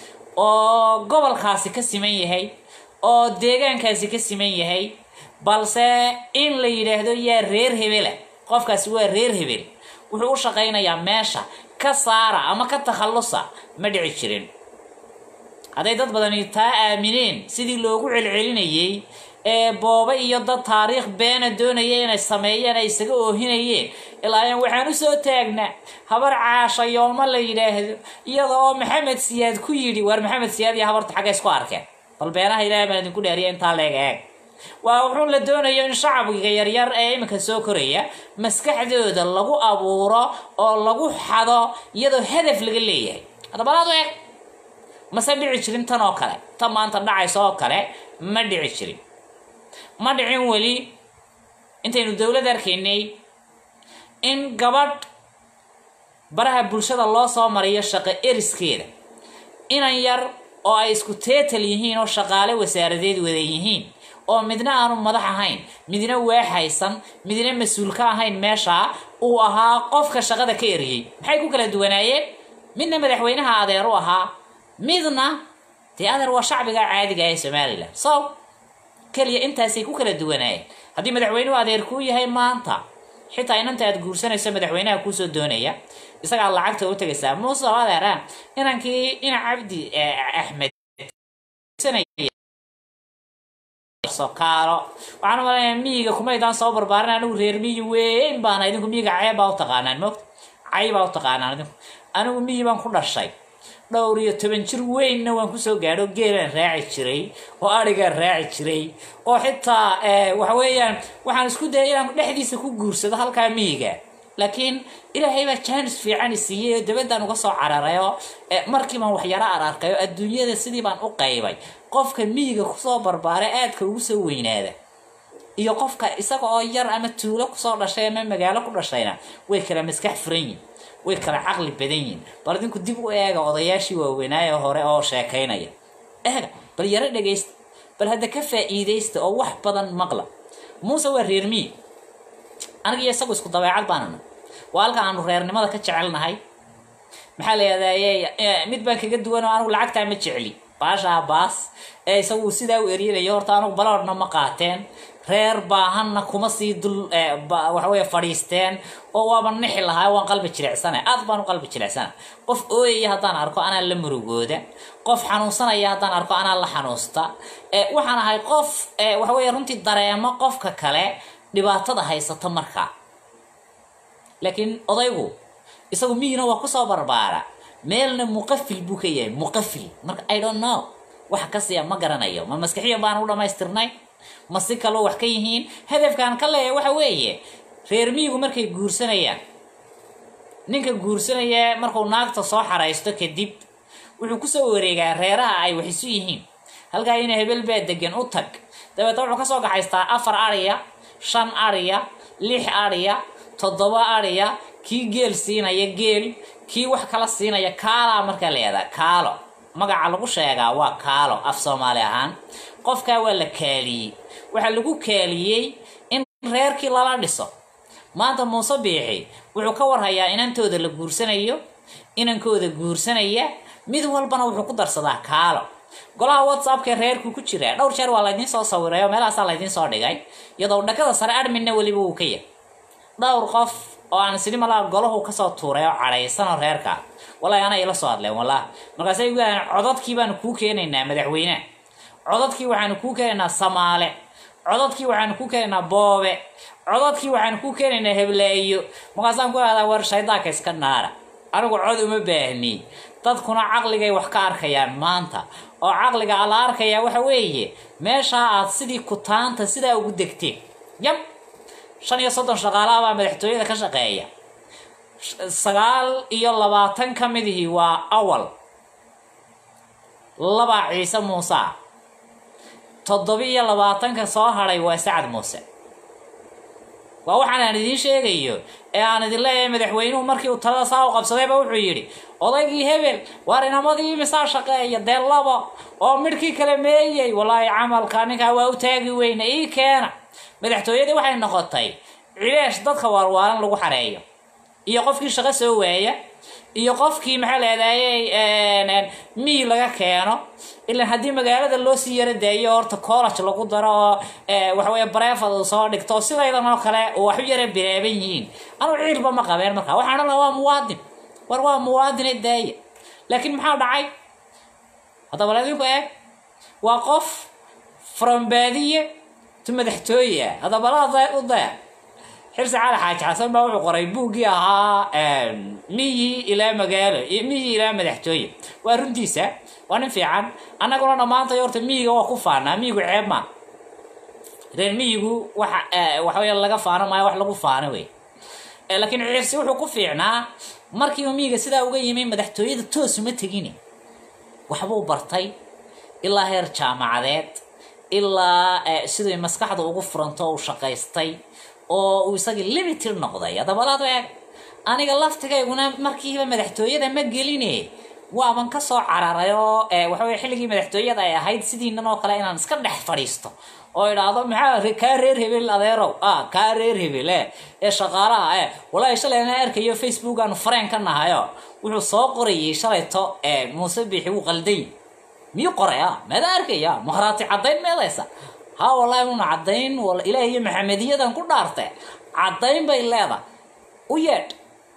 oo gobolkaasi ka siman yahay oo deegaankaasi ka siman yahay balse in la yidhaahdo yaa reer hebela qofkaasi waa reer hebel wuxuu u shaqaynayaa meesha ka saara ama ka takhallusa ma dhici jirin hadday dad badani taa aamineen sidii loogu celcelinayey ee booba iyo dad taariikh beena doonaya inay sameeyeen ay isaga oohinayeen ilaa waxaan usoo taagnaa habar caasha yooma la yidhaahdo iyada oo maxamed siyaad ku yidhi waar maxamed siyaad iyo habarta xagga isku arkeen bal beenaha ilaahay baan idinku dheeriya intaa leeg eeg waa wuxuu la doonayo in shacbiga yaryar ee iminka soo koraya maskaxdooda lagu abuuro oo lagu xado iyadoo hadaf laga leeyahay hadabalaad eeg mase dhici jirin tan oo kale tan maanta dhacaysa oo kale ma dhici jirin ma dhicin weli intaynu dowlad arkaynay in gabadh baraha bulshada loo soo mariyo shaqo eriskeeda inan yar oo ay isku teetal yihiin oo shaqaale wasaaradeed wada yihiin oo midna aanu madax ahayn midna waaxaysan midna mas-uul ka ahayn meeshaa uu ahaa qofka shaqada ka eriyey maxay ku kala duwanaayeen midna madaxweynaha adeer u ahaa midna dee adeer waa shacbiga caadiga ee somalilan so keliya intaasay ku kala duwanaayeen haddii madaxweynuhu adeer kuu yahay maanta xitaa inanta aad guursanayso madaxweynaha kuusoo doonaya isagaa lacagta u tegaysaa muuse oo adeera inankii ina cabdi axmed sokaalo waxaan u malaya miyiga kumaydaan soo barbaarin anigu reer miyi weyn baana idinku miyiga cee baa u taqaanaan moogta cay baa u taqaanaan idinku anigu miyi baan ku dhashay dhowr iyo toban jir weynna waan kusoo gaadho geelaan raaci jiray oo arigaan raaci jiray oo xitaa waxa weeyaan waxaan isku dayay inaan dhexdiisa ku guursado halkaa miyiga laakiin ilaahay baa jaanis fiican i siiyey oo dabadaan uga soo cararay oo markii baan waxyaro ararkay oo adduunyada sidii baan u qaybay qofka miyiga kusoo barbaara aadka ugu soo weynaada iyo qofka isaga oo yar ama tuulo kusoo dhashay ama magaalo ku dhashayna way kala maskax furan yihin way kala caqli badan yihin bal idinku dib u eega odayaashii waaweynaaye hore oo sheekaynaya eega bal yaro dhegaysta bal hadda ka faa'iidaysta oo wax badan maqla muuse waa reer miyi aniga iyo isagu isku dabeecad baanana waa halka aanu reernimada ka jecelnahay maxaa la yihahdaa mid baan kaga duwan oo anigu lacagtaa ma jecli baashaa baas ee isagu sidaa u eryanayo horta anugu baloodhna ma qaateen reer baahanna kuma sii dul waxaweye fadhiisteen oo waaba nixi lahaa waan qalbi jilicsana aad baan u qalbi jilicsana qof ooyaya haddaan arko anaa la murugooda qof xanuunsanaya haddaan arko anaa la xanuusta waxaan ahay qof waxaweye runtii dareemo qofka kale dhibaatada haysata markaa laakiin odaygu isagu miyina waa kusoo barbaara meelna muqafil buu ka yahay muqafil marka i don't know waxa ka siya ma garanayo ma maskixiyan baan u dhamaystirnay ma si kaloo wax ka yihiin hadafkaan ka leeyahay waxa weeye reer miyigu markay guursanayaan ninka guursanaya markuu naagta soo xaraysto kadib wuxuu kusoo wareegaa reeraha ay wax isu yihiin halkaa ina hebel baa degan u tag dabeetna wuxuu kasoo gaxaystaa afar ariya shan ariya lix ariya toddoba ariya kii geel siinaya geel kii wax kala siinaya kaalaa markaa la yihahdaa kaalo magaca lagu sheegaa waa kaalo af soomaali ahaan qofkaa waa la kaaliyey waxaa lagu kaaliyey in reerkii lala dhiso maanta muuse biixi wuxuu ka warhayaa inantooda la guursanayo inankooda guursanaya mid walbana wuxuu ku darsadaa kaalo golaha whatsappka reerku ku jiraa dhowr jeer waa laydiin soo sawiray oo meelahaasaa laydiin soo dhigay iyadoo dhakada sare adminna weliba wuu ka yahay dhowr qof oo aan isini malaa golahu kasoo tuuray oo cadhaysanoo reerka wallahi ana ila soo hadleen wallahi markaasay gu yahaen codadkii baanu kuu keenaynaa madaxweyne codadkii waxaanu kuu keenaynaa samaale codadkii waxaanu kuu keenaynaa boobe codadkii waxaanu kuu keenaynaa hebleeyo markaasaan ku ahdaa war shaydaanka iska naara anigu cod uma baahni dadkuna caqligay wax ka arkayaan maanta oo caqliga ala arkayaa waxa weeye meeshaa aad sidii kutaanta sidaa ugu degteen yab shan iyo soddon shaqaalaha baa madaxtooyada ka shaqeeya sagaal iyo labaatan ka midihii waa awal laba ciise muuse ah toddoba iyo labaatanka soo hadhay waa sacad muuse waa waxaan aan idiin sheegayo ee aan idin leeyahay madaxweynuhu markii uu talada saa u qabsadayba wuxuu yidhi odaygii hebel waar inamadii misaa shaqeeya dee labo oo midhkii kale meeyey wallaahi camalka ninkaa waa u taagi weyne ii keena madaxtooyadii waxay noqotay cileesh dadka waarwaaran lagu xareeyo iyo qofkii shaqo soo waaya iyo qofkii maxaa leedahay miyi laga keeno ilan haddii magaalada loo sii yaro daayo horta college lagu daro oo waxaweye bareefad uu soo dhigto sidaydan oo kale wax u yara biraaban yihiin anugu ciilba ma qabeen markaa waxaan odhan laha waa muwaadin war waa muwaadine daaya laakiin maxaa dhacay haddaba ladinku eeg waa qof from baadiye tu madaxtooye ah haddaba la u daya xirsi cali xaaji xasan baa wuxuu qoray buuggii ahaa miyi ilaa magaalo miyi ilaa madaxtooye waa runtiisa waa nin fiican annaguna dhammaantay horta miyiga waa ku faanaa miyigu ceeb maa reer miyigu waxa waxawey laga faano maayo wax lagu faano wey laakiin xirsi wuxuu ku fiicnaa markiiba miyiga sidaa uga yimi madaxtooyada toosuma tegini waxbuu bartay ilaa heer jaamacadeed ilaa siday maskaxda ugu furanto uu shaqaystay oo uu isagii limited noqday haddabalaad eeg aniga laftigayguna markiiba madaxtooyada ma geline waaban kasoo cararay oo waxawey xilligii madaxtooyada ay ahayd sidiinan oo kale inaan iska dhex fadhiisto oo idhaahdo maxaa kaa reer hebel adeerow ah kaa reer hebel e ee shaqaalaha e wallaahi shalay ana arkayo facebook aanu fareen ka nahayo wuxuu soo qorayay shalayto muuse biixi wuu qalday miyuu qoray a meeda arkaya makhraati caddayn meedaysa ha wallaahi una caddayn ilaah iyo maxamediyadan ku dhaarte caddayn bay leeda u yeedh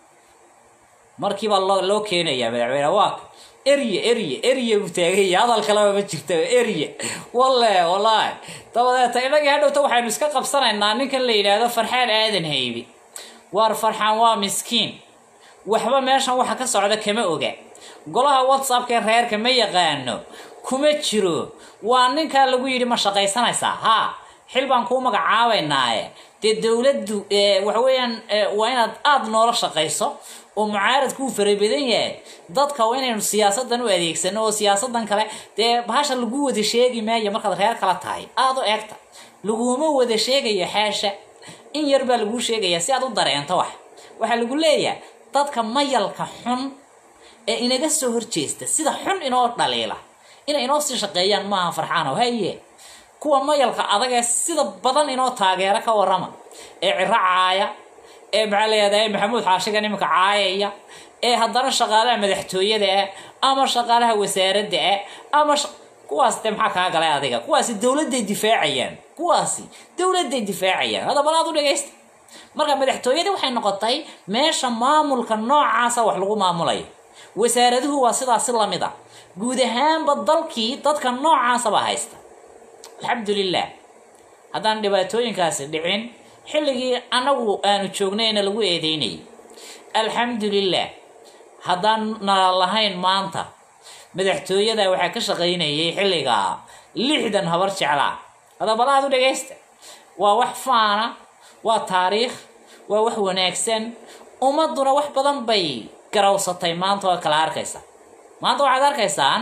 markiibaa loo loo keenayaa madaxweyne waaka erye erye erye buu taaganya hadal kaleba ma jirta erye walle wallaahi dabadeeta inagii hadhowta waxaynu iska qabsanaynaa ninkan la yidhaahdo farxaan aadan haybi waar farxaan waa miskiin waxba meeshan waxa ka socda kama oga golaha whatsappka reerka ma yaqaano kuma jiro waa ninkaa lagu yidhi ma shaqaysanaysaa haa xil baan kuu magacaabaynaaye dee dowladdu waxa weeyaan waa inaad aada noola shaqayso oo mucaaradku uu farabadan yahay dadka waa inaynu siyaasadan u adeegsano oo siyaasadan kale dee bahasha lagu wada sheegi maayo markaad reer kala tahay aada u eegta laguma wada sheegayo xaasha in yar baa laguu sheegayaa si aad u dareento wax waxaa lagu leeyahay dadka mayalka xun ee inaga soo horjeesta sida xun inoo dhaliila inay inoo sii shaqeeyaan maaha farxaano haye kuwa mayalka adag ee sida badan inoo taageero ka warama ee ciro caaya ee maxaa layihahdaa maxamuud xaashigan iminka caayaya ee haddana shaqaalaha madaxtooyada ah ama shaqaalaha wasaaradda ah ama kuwaas de maxaa kaa galay adiga kuwaasi dowladday difaacayaan kuwaasi dowladday difaacayaan hadda bal aad u dhagaysta marka madaxtooyadii waxay noqotay meesha maamulka noocaasa wax lagu maamulayo wasaaraduhu waa sidaasi lamid a guud ahaanba dalkii dadka noocaasaba haysta alxamdulilah haddaan dhibaatooyinkaasi dhicin xilligii annagu aanu joognayna lagu eedeynayay alxamdulilah haddaan nala lahayn maanta madaxtooyada waxaa ka shaqaynayay xilligaa lixdan habar jeclaa hadabalaad u dhagaysta waa wax faana waa taariikh waa wax wanaagsan ummaduna wax badan bay garawsatay maanta oo kala arkaysa maanta waxaad arkaysaan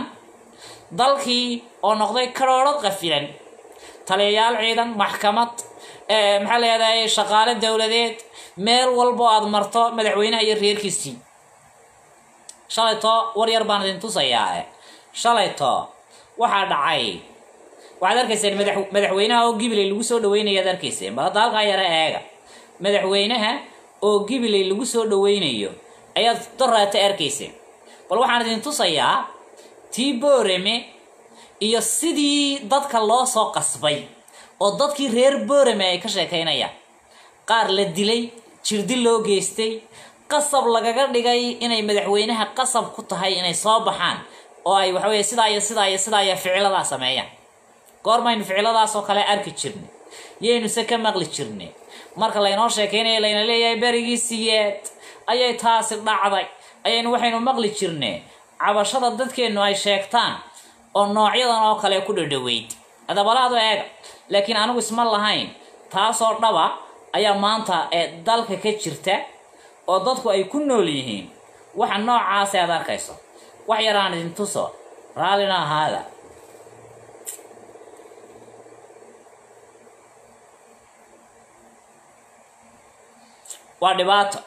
dalkii oo noqday karoorad qafilan taliyayaal ciidan maxkamad maxaa leedahay shaqaale dowladeed meel walbo aad marto madaxweynaha iyo reerkiisii shalayto war yar baan idin tusayaa shalayto waxaa dhacay waxaad arkayseen madax madaxweynaha oo gibiley lagu soo dhaweynaya ad arkayseen bal hadda halkaa yara eega madaxweynaha oo gibiley lagu soo dhaweynayo ayaad doraata arkayseen bal waxaan idin tusayaa tii boorame iyo sidii dadka loo soo qasbay oo dadkii reer boorame ay ka sheekaynayaan qaar la dilay jirdil loo geystay qasab lagaga dhigay inay madaxweynaha qasab ku tahay inay soo baxaan oo ay waxaweye sidaa iyo sidaa iyo sidaa iyo ficiladaa sameeyaan goormaynu ficiladaasoo kale arki jirnay yaynuse ka maqli jirnay marka laynoo sheekaynaya layna leeyahay berigii siyeed ayay taasi dhacday ayaynu waxaynu maqli jirnay cabashada dadkeennu ay sheegtaan oo noocyadan oo kale ku dhadhaweyd adabalaadu eega laakiin anigu isma lahayn taasoo dhaba ayaa maanta ee dalka ka jirta oo dadku ay ku nool yihiin waxa noocaasi aad arkayso wax yaraan idin tuso raallina ahaada waa dhibaato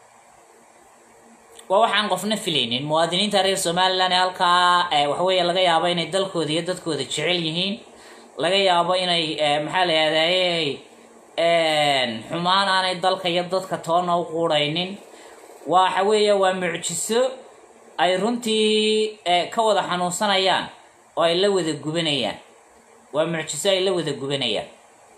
waa waxaan qofna filaynin muwaadiniinta reer somalilan ee halkaa waxaweeye laga yaabo inay dalkooda iyo dadkooda jecel yihiin laga yaabo inay maxaa la yahdaayey xumaan aanay dalka iyo dadka toona u quudhaynin waxa weeye waa mucjiso ay runtii ka wada xanuunsanayaan oo ay la wada gubanayaan waa mucjiso ay la wada gubanayaan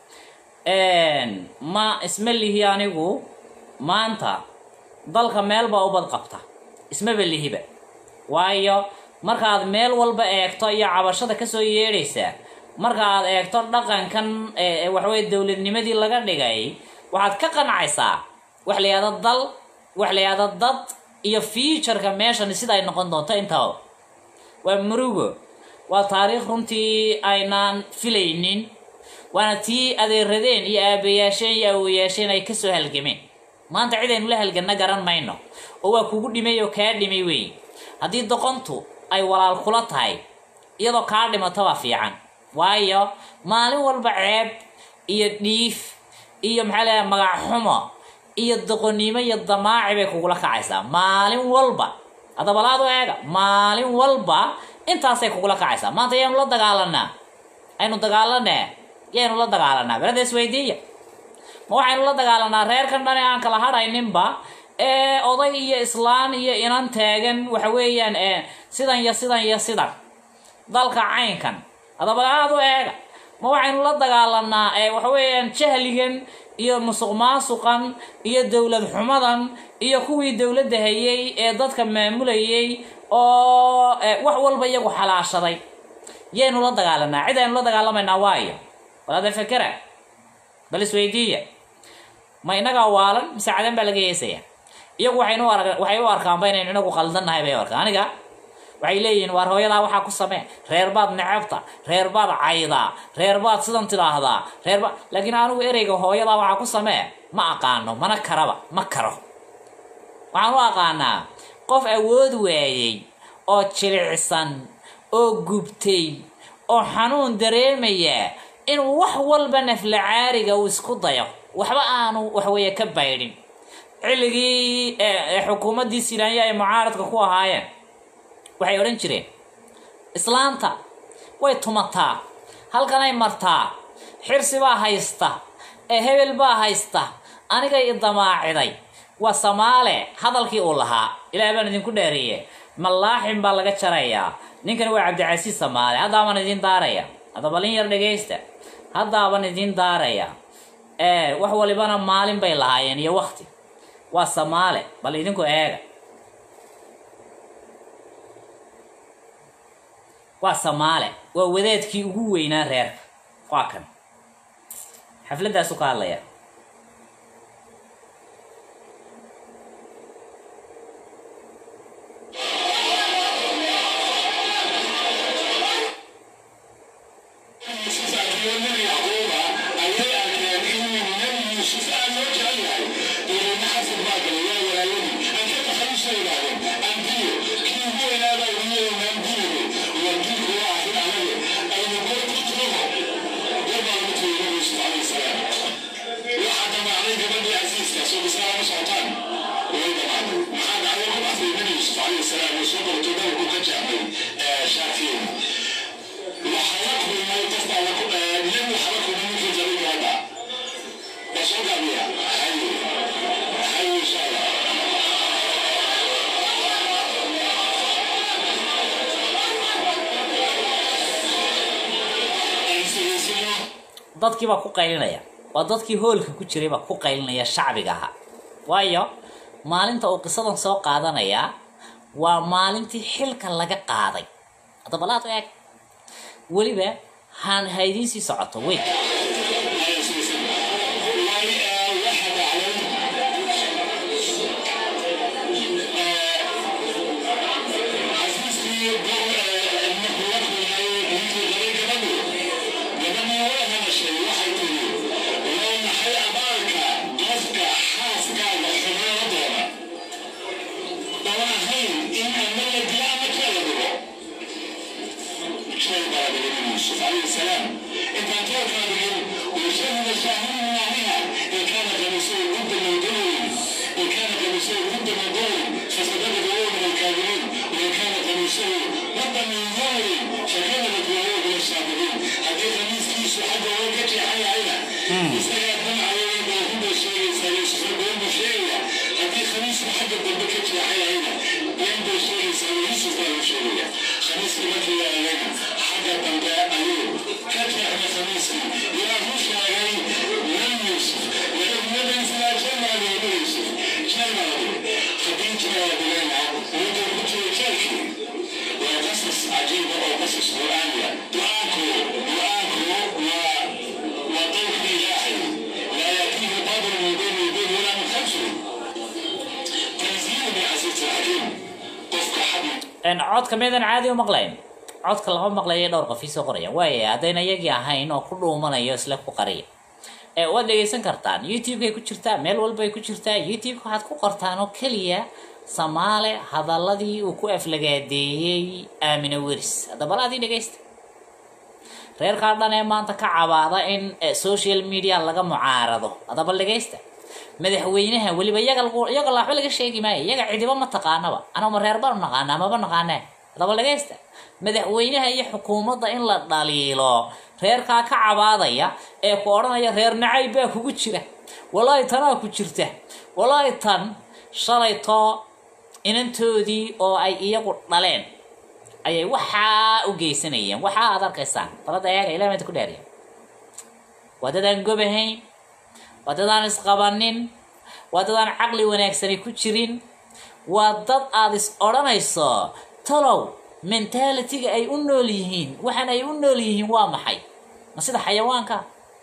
ma isma lihi anigu maanta dalka meelbaa ubad qabta ismaba lihiba waayo markaad meel walba eegto iyo cabashada kasoo yeedhaysaa marka aad eegto dhaqankan waxaweye dowladnimadii laga dhigay waxaad ka qancaysaa wax la yahdo dal wax la yahdo dad iyo futureka meeshan sida ay noqon doonto intaba waa murugo waa taariikh runtii aynaan filaynin waana tii adeeradeen iyo aabayaasheen iyo awoyaasheen ay kasoo halgameen maanta cid aynu la halganna garan mayno oo waa kugu dhimay oo kaa dhimay wey haddii doqontu ay walaal kula tahay iyadoo kaa dhimato waa fiican waayo maalin walba ceeb iyo dhiif iyo maxaa leedahay magac xumo iyo doqonnimo iyo damaaci bay kugula kacaysaa maalin walba hadabalaadu eega maalin walba intaasay kugula kacaysaa maanta yaanu la dagaalanaa aynu dagaalanee yaynu la dagaalanaa belada isweydiiya ma waxaynu la dagaalanaa reerkan dhan ee aan kala hadhayninba ee oday iyo islaan iyo inan taagan waxa weeyaan sidan iyo sidan iyo sidan dalka caynkan hadaba aada u eega ma waxaynu la dagaalanaa waxa weeyaan jahligan iyo musuq maasuqan iyo dowlad xumadan iyo kuwii dowladda hayay ee dadka maamulayay oo wax walba iyagu xalaashaday yaynu la dagaalanaa cid aynu la dagaalamaynaa waayo walaada fakera bal isweydiiya ma inagaa waalan mise cadan baa laga heesaya iyagu waxaynu arag waxay u arkaanba inaynu inagu qaldannahay bay arkaan aniga waxay leeyihiin waar hooyadaa waxaa ku samee reer baad necabta reer baad caydaa reer baad sidan tidhaahdaa reer baad laakiin anigu ereyga hooyadaa waxaa ku samee ma aqaano mana karaba ma karo waxaan u aqaanaa qof awood waayey oo jilicsan oo gubtay oo xanuun dareemaya inuu wax walba nafla caariga uu isku dayo waxba aanu waxweeye ka baydhin xilligii xukuumaddii silaanya ay mucaaradka ku ahaayeen waxay odhan jireen islaanta way tumataa halkanay martaa xirsi baa haysta ee hebel baa haysta aniga i damaaciday waa samaale hadalkii uu lahaa ilaah baan idinku dheereeye malaaxin baa laga jarayaa ninkani waa cabdicasiis samaale haddaaban idin daaraya hadda balin yar dhegaysta haddaaban idin daaraya wax walibana maalin bay lahaayeen iyo wakti waa samaale bal idinku eega waa samaale waa wadaadkii ugu weynaa reerka waa kan xafladaasu ka hadlaya dadkii baa ku qaylinaya waa dadkii hoolka ku jiray baa ku qaylinaya shacbiga ahaa waayo maalinta uu qisadan soo qaadanayaa waa maalintii xilka laga qaaday hadda balaad eeg weliba haan ha idiin sii socoto wey codka miyadan caadi u maqlayn codka lama maqlaya dhowr qof iisoo qoraya waaya haddayna iyagii ahayn oo ku dhuumanayo isla ku qariya waad dhegaysan kartaan youtube-kay ku jirtaa meel walbay ku jirtaa youtube-ka waxaad ku qortaan oo keliya samaale hadaladii uu ku aflagaadeeyey aamina weris haddaba laadii dhegaysta reerkaa dhan ee maanta ka cabaada in social media laga mucaarado haddaba dhegaysta madaxweynaha weliba iyaga iyaga laxba laga sheegi maayo iyaga cidiba ma taqaanaba anaa ma reer baanu naqaanaa maba naqaanee haddaba dhagaysta madaxweynaha iyo xukuumadda in la dhaliilo reerkaa ka cabaadaya ee ku odhanaya reer nacayb baa kugu jira walaahi tanaa ku jirta walaahi tan shalaytoo inantoodii oo ay iyagu dhaleen ayay waxaa u geysanayeen waxaa aad arkaysaan balada eega ilaah maanta ku dhaariya waa dadaan gobahayn waa dadaan isqabanin waa dadaan caqli wanaagsani ku jirin waa dad aada is odhanayso talow mentalitiga ay u nool yihiin waxaan ay u nool yihiin waa maxay ma sida xayawaanka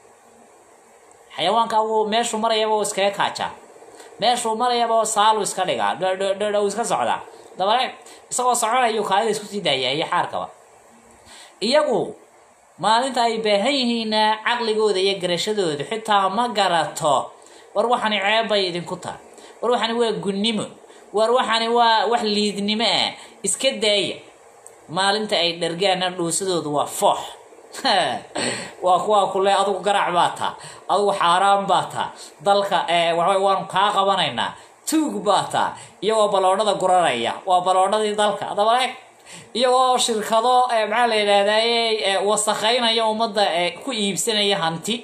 xayawaanka wuu meeshuu marayaba uu iskaga kaajaa meeshuu marayaba saalu iska dhigaa dhh uu iska socdaa dabale isagoo soconayuu kaalida isku sii daayaa iyo xaarkaba iyagu maalinta ay baahan yihiinna caqligooda iyo garashadooda xitaa ma garato war waxani ceeb bay idinku tahay war waxani waa gunnimo war waxani waa wax liidnimo ah iska daaya maalinta ay dhargaana dhuusadoodu waa foox waa kuwaa kule adugu garac baa taa adugu xaaraan baa taa dalka waxa waanu kaa qabanaynaa tuug baa taa iyagoo baloodhada guranaya waa baloodhadii dalka adaba eeg iyagoo shirkado maxaa la yidhaahdaye wasakhaynaya ummadda ku iibsanaya hanti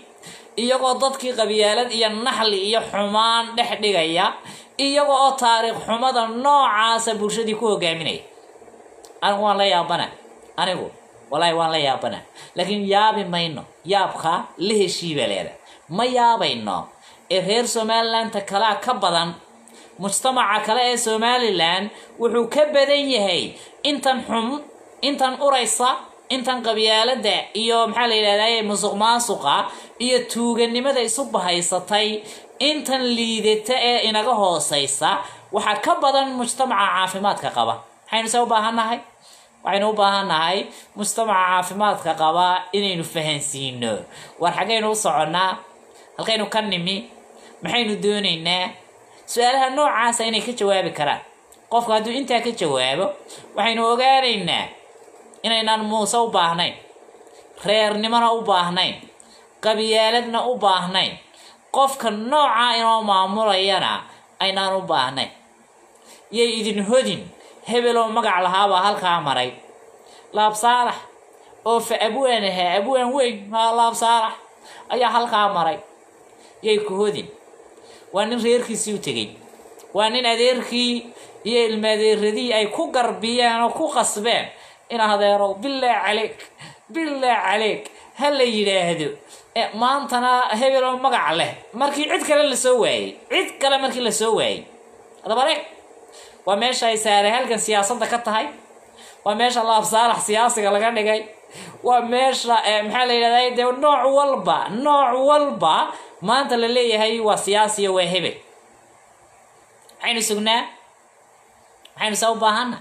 iyagoo dadkii qabyaalad iyo naxli iyo xumaan dhex dhigaya iyaga oo taariikh xumada noocaasa bulshadii ku hogaaminaya anigu waan la yaabana anigu wallaahi waan la yaabana laakiin yaabi mayno yaabka la heshiiba leeda ma yaabayno ee reer somalilandta kalea ka badan mujtamaca kale ee somalilan wuxuu ka badan yahay intan xum intan uraysa intan qabyaalada iyo maxaa la yidhahdaye musuq maasuqa iyo tuuganimada isu bahaysatay intan liidata ee inaga hooseysa waxaa ka badan mujtamaca caafimaadka qaba maxaynu se u baahannahay waxaynu u baahannahay mujtamaca caafimaadka qaba inaynu fahansiino war xaggaynu u soconnaa halkaynu ka nimi maxaynu doonaynaa su-aalaha noocaasa inay ka jawaabi karaan qofku hadduu intaa ka jawaabo waxaynu ogaanaynaa inaynaan muuse u baahnayn reernimona u baahnayn qabyaaladna u baahnayn qofka noocaa inoo maamulayana aynaan u baahnayn yay idin hodin hebeloo magac lahaabaa halkaa maray laab saalax oo fa abwaan ahaa abwaan weyn haa laab saalax ayaa halkaa maray yay ku hodin waa nin reerkiisii u tegey waa nin adeerkii iyo ilmaadeeradii ay ku garbiyeen oo ku qasbeen in adeerow bilaa caleeg bilaa caleeg ha la yidhaahdo maantana hebeloo magac leh markii cid kale lasoo waayey cid kale markii lasoo waayey adabareeg waa meesha ay saaray halkan siyaasadda ka tahay waa meesha laab saalax siyaasiga laga dhigay waa meesha maxaa la yidhahda dee nooc walba nooc walba maanta la leeyahay waa siyaasiyo waa hebel maxaynu sugnaa maxaynu se u baahana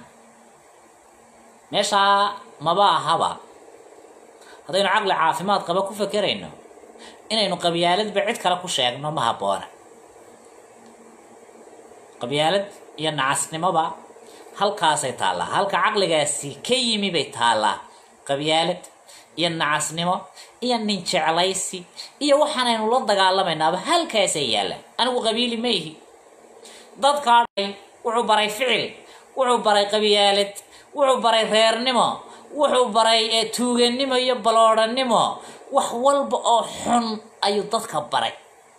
meeshaa maba ahaba haddaynu caqli caafimaad qaba ku fakerayno inaynu qabyaaladba cid kale ku sheegno ma habboona qabyaalad iyo nacasnimoba halkaasay taallaa halka caqligaasi ka yimi bay taallaa qabyaalad iyo nacasnimo iyo nin jeclaysi iyo waxaanaynu la dagaalamaynaaba halkaasay yaallaan anigu qabiili ma ihi dadkaa wuxuu baray ficil wuxuu baray qabyaalad wuxuu baray reernimo wuxuu baray tuuganimo iyo baloodhanimo wax walba oo xun ayuu dadka baray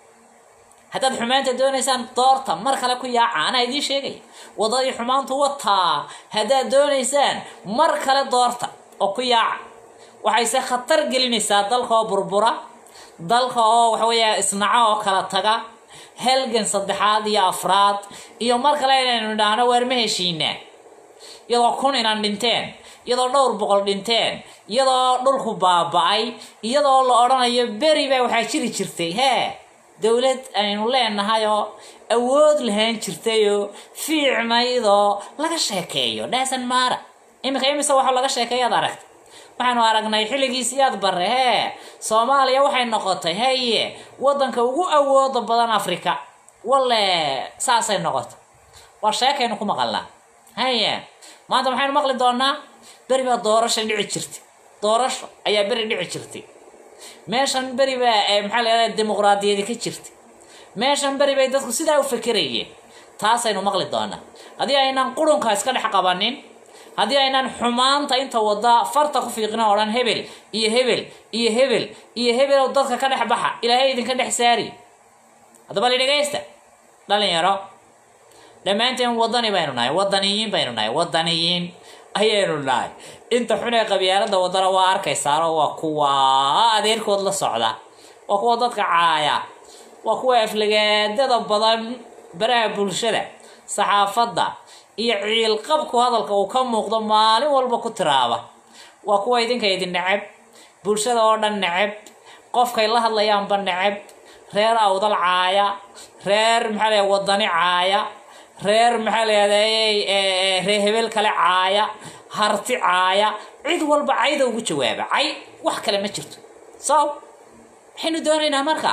haddaad xumaanta doonaysaan doorta mar kale ku yaaca anaa idiin sheegaya wadadii xumaantu wataa haddaad doonaysaan mar kale doorta oo ku yaaca waxayse khatar gelinaysaa dalka oo burbura dalka oo waxaweeya isnaco oo kala taga halgan saddexaad iyo afraad iyo mar kale inaynu idhaahno waar ma heshiinaa iyadoo kun inaan dhinteen iyadoo dhowr boqol dhinteen iyadoo dhulku baaba-ay iyadoo la odhanayo beri baa waxaa jiri jirtay hee dowlad aynu leenahay oo awood lahaan jirtayoo fiicnaydoo laga sheekeeyo dhaasan maara iminka imise waxaa laga sheekeeyaad aragta waxaanu aragnay xilligiisi yaad bare hee soomaaliya waxay noqotay haye waddanka ugu awooda badan africa walle saasay noqotay waa sheekaynu ku maqalnaa haye maanta maxaynu maqli doonaa beri baa doorasha dhici jirtay doorasho ayaa beri dhici jirtay meeshan beri baa maxaa la yidhahda dimuqraadiyadi ka jirtay meeshan beri bay dadku sidaa u fekerayeen taasaynu maqli doonaa haddii aynaan qurunka iska dhex qabanin haddii aynaan xumaanta inta wada farta ku fiiqina odhan hebel iyo hebel iyo hebel iyo hebel oo dadka ka dhex baxa ilaahay idinka dhex saari haddaba li dhegaysta dhalinyaro dhammaanteen wadani baynu nahay wadaniyiin baynu nahay wadaniyiin ayaynu nahay inta xun ee qabyaalada wadana waa arkaysaanoo waa kuwa adeerkood la socda waa kuwa dadka caaya waa kuwa aflagaadada badan baraha bulshada saxaafadda iyo ciilqabku hadalka uu ka muuqdo maalin walba ku tiraaba waa kuwa idinka idin neceb bulshada oo dhan neceb qofkay la hadlayaanba neceb reer awdal caaya reer maxaa la wadani caaya reer maxaa la yahday reer hebel kale caaya harti caaya cid walba cayda ugu jawaaba cay wax kale ma jirto so maxaynu doonaynaa marka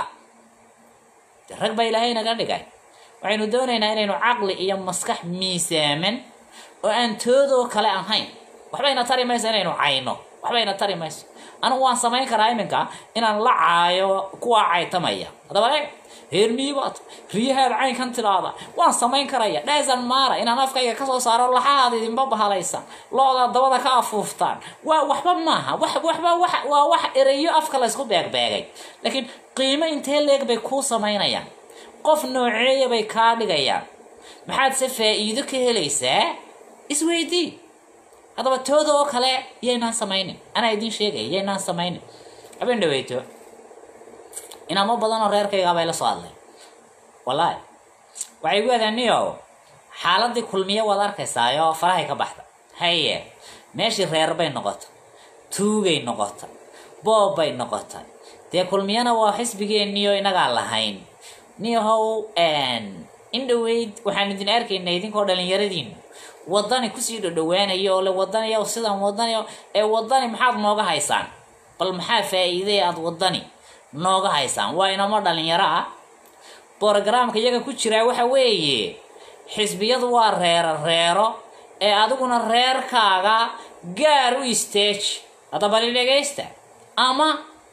rag baa ilaahay naga dhigay waxaynu doonaynaa inaynu caqli iyo maskax miisaaman oo aan toodoo kale ahayn waxbayna tari mayso inaynu cayno waxbayna tari mayso anigu waan samayn karaa iminka inaan la caayo kuwaa caytamaya haddaba eeg reer miibaad riyahaad caynkan tidaada waan samayn karaya dhaasan maara inaan afkayga kasoo saaro laxahaad idinba bahalaysan lo-daad dabada ka afuuftaan waa waxba maaha wax waxba wax waa wax erayo afka laysku beegbeegay laakiin qiimo intee leeg bay kuu samaynayaan qof nooceeya bay kaa dhigayaan maxaad se faa-iido ka helaysaa isweydii haddaba tooda oo kale yaynaan samaynin anaa idiin sheegaya yaynaan samaynin habeen dhaweyto inaamo badan oo reerkaygaa bay la soo hadlay wallaahi waxay gu adaaniyo xaaladii kulmiye waad arkaysaayoo farahay ka baxda haye meeshii reer bay noqotay tuugay noqotay boob bay noqotay dee kulmiyana waa xisbigeeniyo inagaa lahayn niyahow in dhaweyd waxaan idin arkaynay idinkoo dhalinyaradiinu wadani kusii dhodhowaanayo oo le wadaniya sidan wadani ee wadani maxaad nooga haysaan bal maxaa faa-iiday aada wadani nooga haysaan waa inamo dhalinyaro ah borogaraamka iyaga ku jiraa waxa weeye xisbiyadu waa reero reero ee adiguna reerkaaga gaar u isteeji hadda bali dhegaysta ama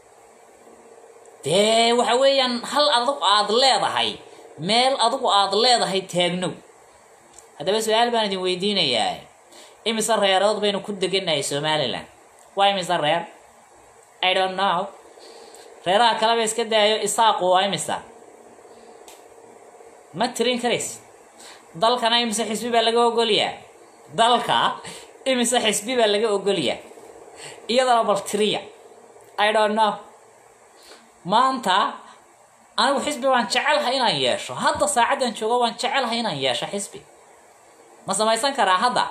dee waxa weeyaan hal adigu aada leedahay meel adigu aada leedahay taagnow haddaba su-aal baan idin weydiinayaa imise reerood baynu ku deganahay somalilan waa imise reer i don't know reeraha kaleba iska daayo isaaqu waa imisa ma tirin karays dalkana imise xisbi baa laga ogolyaa dalka imise xisbi baa laga ogolyaa iyadana bal tiriya i don't know maanta anigu xisbi waan jecelahay inaan yeesho hadda saacaddan joogo waan jecelahay inaan yeesho xisbi ma samaysan karaa hadda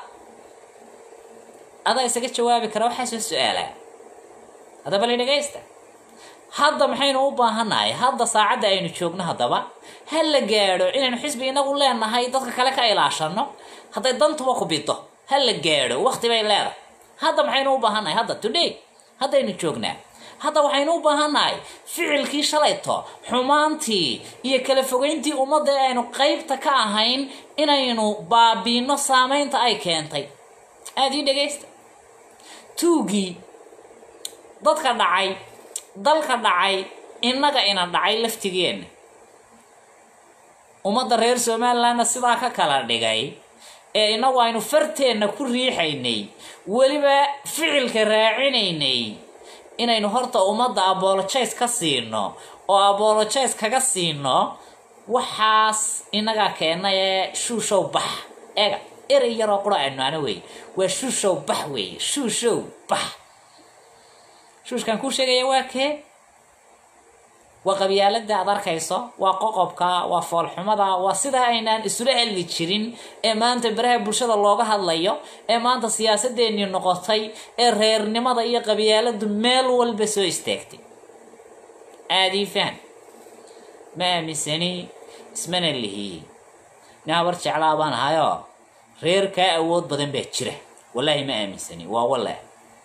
adaa isaga jawaabi kara waxaa soo su-aalaa haddaba la dhegaysta hadda maxaynu u baahannahay hadda saacadda aynu joogno haddaba ha la gaadho inaynu xisbi inagu leenahay dadka kale ka ilaashano hadday dantuba ku bido ha la gaadho waqti bay leedahay hadda maxaynu u baahannahay hadda today haddaynu joognaa hadda waxaynu u baahannahay ficilkii shalayto xumaantii iyo kala fogeyntii ummadda ee aynu qeybta ka ahayn inaynu baabiino saameynta ay keentay aada ii dhegaysta tuugii dadka dhacay dalka dhacay innaga ina dhacay laftigeenna ummadda reer somalilandna sidaa ka kala dhigay ee inagu aynu farteenna ku riixaynay weliba ficilka raacinaynay inaynu horta ummadda abologize ka siino oo abologize kaga siino waxaas inagaa keena ee shuushow bax eega erey yaroo qura aynu ana wey waa shuushow bax weeye shuushow bax shuushkan kuu sheegaya waa kee waa qabyaalada aad arkayso waa qoqobka waa foolxumada waa sidaa aynaan isula hadli jirin ee maanta baraha bulshada looga hadlayo ee maanta siyaasadeenii noqotay ee reernimada iyo qabyaaladu meel walba soo istaagtay aadii fahan ma aaminsani ismana lihi nin habar jeclaa baan ahayoo reer kaa awood badan baa jira wallaahi ma aaminsani waa walle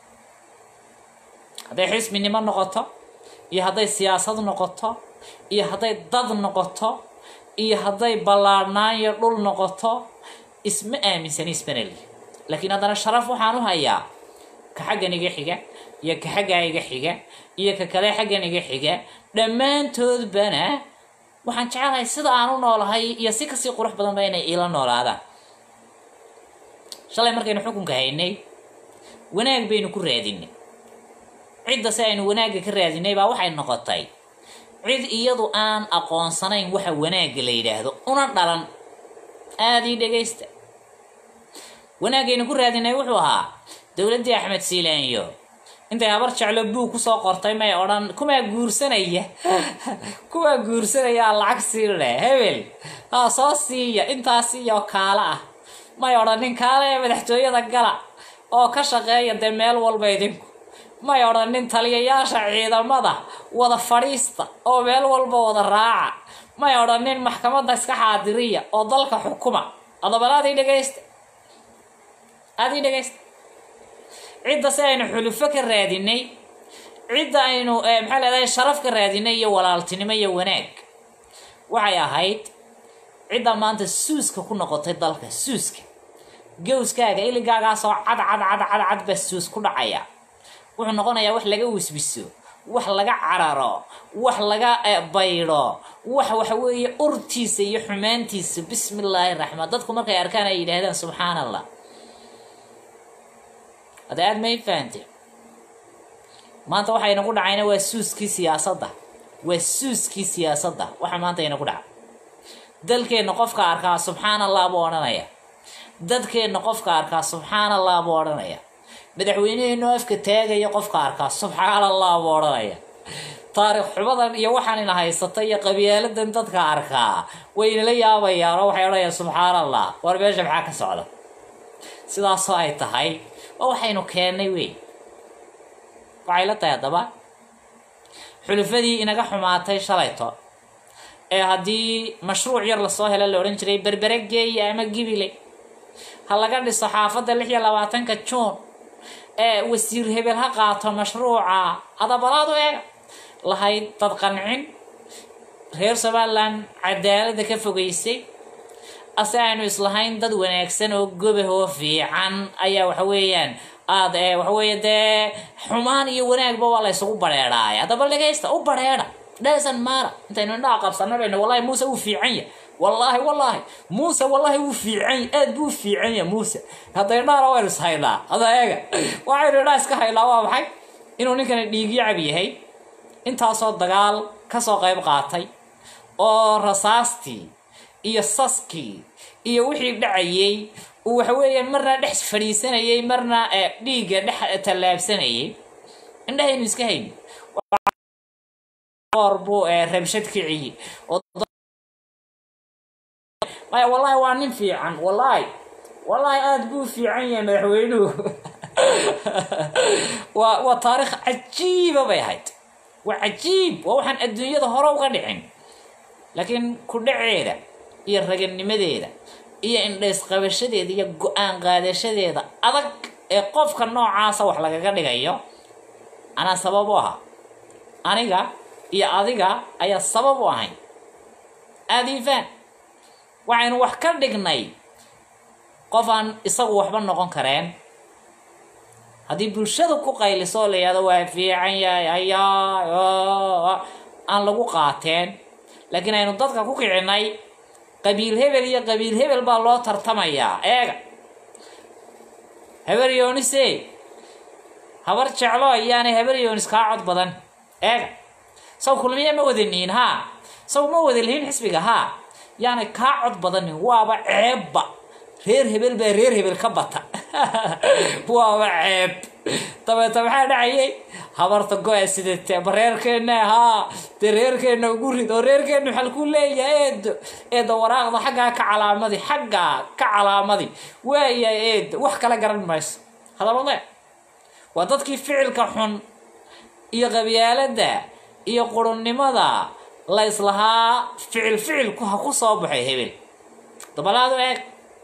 hadday xisbinimo noqoto iyo hadday siyaasad noqoto iyo hadday dad noqoto iyo hadday ballaadhnaan iyo dhul noqoto isma aaminsani ismanali laakiin haddana sharaf waxaan u hayaa ka xaggan iga xiga iyo ka xaggaa iga xiga iyo ka kale xaggan iga xiga dhammaantoodbana waxaan jecelahay sida aan u noolahay iyo si kasii qurux badanba inay iila noolaadaan shalay markaynu xukunka haynay wanaag baynu ku raadinay cidda si aynu wanaagga ka raadinay baa waxay noqotay cid iyadu aan aqoonsanayn waxa wanaagga la yidhaahdo una dhalan aadii dhegaysta wanaagaynu ku raadinay wuxuu ahaa dowladdii axmed siilaanyo intay habar jeclo buug kusoo qortay may odhan kumaa guursanaya kumaa guursanayaa lacag sii leh hebel haa soo siiya intaas iyo kaala ah may odhanin kaala ee madaxtooyada gala oo ka shaqeeya dee meel walba idinku may odhanin taliyayaasha ciidamada wada fadhiista oo meel walba wada raaca may odhanin maxkamadda iska xaadiriya oo dalka xukuma adabal aadii dhegaysta aadii dhegaysta cidda si aynu xulufo ka raadinay cidda aynu maxaa leedahay sharaf ka raadinay iyo walaaltinimo iyo wanaag waxay ahayd cidda maanta suuska ku noqotay dalka suuska gowskaaga iligaagaasoo cad cad cad cad cad baa suus ku dhacaya wuxuu noqonayaa wax laga wisbiso wax laga cararo wax laga baydho wax waxa weeye urtiisa iyo xumaantiisa bismi illaahi raxmaan dadku markay arkaan ay yidhaahdaan subxaan allah hadda aada may fahante maanta waxaynagu dhacayna waa suuskii siyaasadda waa suuskii siyaasadda waxa maanta ina ku dhaca dalkeenna qofka arkaa subxaan allah buu odhanaya dadkeenna qofka arkaa subxaan allah buu odhanaya madaxweyneheenu afka taagaya qofka arkaa subxaan allah buu odhanaya taariikh xumadan iyo waxaan ina haysata iyo qabyaaladan dadka arkaa waynala yaabayaan oo waxay odhanayaan subxaan allah war meesha maxaa ka socda sidaasoo ay tahay waa waxaynu keennay wey waxay la tahay haddaba xulufadii inaga xumaatay shalayto ee haddii mashruuc yar lasoo helo la odhan jiray berbere geeya ama gibile ha laga dhiso xaafadda lix iyo labaatanka juun ee wasiir hebel ha qaato mashruuca adabalaadu eega lahayd dad qancin reer somalilan cadaaladda ka fogeysay ase aynu islahayn dad wanaagsan oo gobah oo fiican ayaa waxa weeyaan aad ee waxa weeye dee xumaan iyo wanaagba waa la ysugu bareedhaaya haddaba dhegaysta u bareedha dhasan maara intaynu indhaha qabsana bayna wallahi muuse wuu fiican yahay wallaahi wallaahi muuse wallaahi wuu fiican yahay aad buu fiican yahay muuse hadda indhahana waynu is haynaa hadda eega waxaynu indhaha iska haynaa waa maxay inuu ninkani dhiigyacab yahay intaasoo dagaal kasoo qayb qaatay oo rasaastii iyo saskii iyo wixii dhacayay uu waxa weeye marna dhex fadhiisanayay marna dhiigga dhex tallaabsanayay indhahaynu iska hayni or buu rabshad kiciye maya wallahi waa nin fiican wallahi wallahi aada buu fiican yahay madaxweynuhu waa waa taariikh cajiiba bay ahayd waa cajiib waa waxaan adduunyada hore uga dhicin laakiin ku dhaceeda iyo raganimadeeda iyo indhaysqabashadeeda iyo go-aan qaadashadeeda adag ee qofka noocaasa wax lagaga dhigayo anaa sabab u ahaa aniga iyo adiga ayaa sabab u ahayn aadiifaan waxaynu wax ka dhignay qof aan isagu waxba noqon kareen haddii bulshada ku qayliso oo la yihahdo waa fiican yahay hayaa aan lagu qaateen laakiin aynu dadka ku kicinay qabiil hebel iyo qabiil hebel baa loo tartamayaa eega habar yoonise habar jeclo ayaanay habar yoonis kaa cod badan eega saw kulmiya ma wadaniin haa saw ma wada lihiin xisbiga haa yaanay kaa cod badanin waaba ceebba reer hebel baa reer hebel ka bata waaba ceeb dabeeta maxaa dhacayay habarta go-a sidate ma reerkeenna haa dee reerkeenna ugu rid oo reerkeenna maxal ku leeyahay eedo eedo waraaqda xaggaa ka calaamadi xaggaa ka calaamadi waaya eedo wax kala garan mayso hadabade waa dadkii ficilka xun iyo qabyaaladda iyo qurunnimada la islahaa ficil ficilku ha ku soo baxay hebel dabalaadu eeg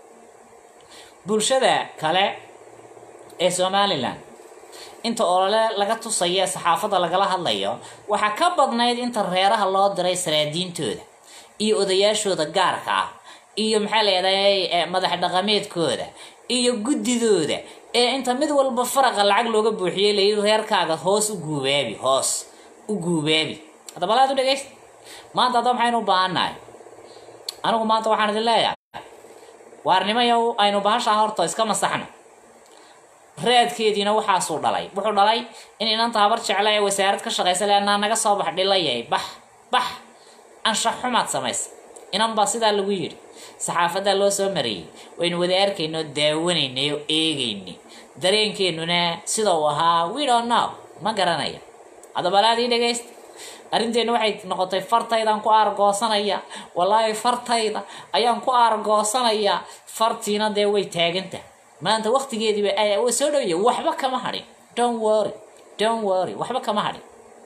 bulshada kale ee somalilan inta olole laga tusayo saxaafadda lagala hadlayo waxaa ka badnayd inta reeraha loo diray saraadiintooda iyo odayaashooda gaarka ah iyo maxaa leedahay madax dhaqameedkooda iyo guddidooda ee inta mid walba faraqa lacag looga buuxiyey layidhi reerkaaga hoos u guubaabi hoos u guubaabi haddaba laad u dhegaysta maanta haddaba maxaynu u baahannahay anigu maanta waxaan idin leeyahay waarnimayow aynu bahashaa horta iska masaxno raadkeediina waxaasuu dhalay wuxuu dhalay in inanta habar jecla ee wasaarad ka shaqaysa leanaa naga soo bax dhilayay bax bax anshax xumaad samaysa inan baa sidaa lagu yidhi saxaafaddaa loo soo mariyey waynu wada arkayno daawanaynay oo eegaynay dareenkeennuna sida uu ahaa we don't know ma garanaya haddaba laadii dhegaysta arrinteenna waxay noqotay fartaydaan ku aargoosanaya wallaahi fartayda ayaan ku aargoosanaya fartiina dee way taaganta maanta waqtigeediiba way soo dhowya waxba kama hadhin don't worry don't worry waxba kama hadhin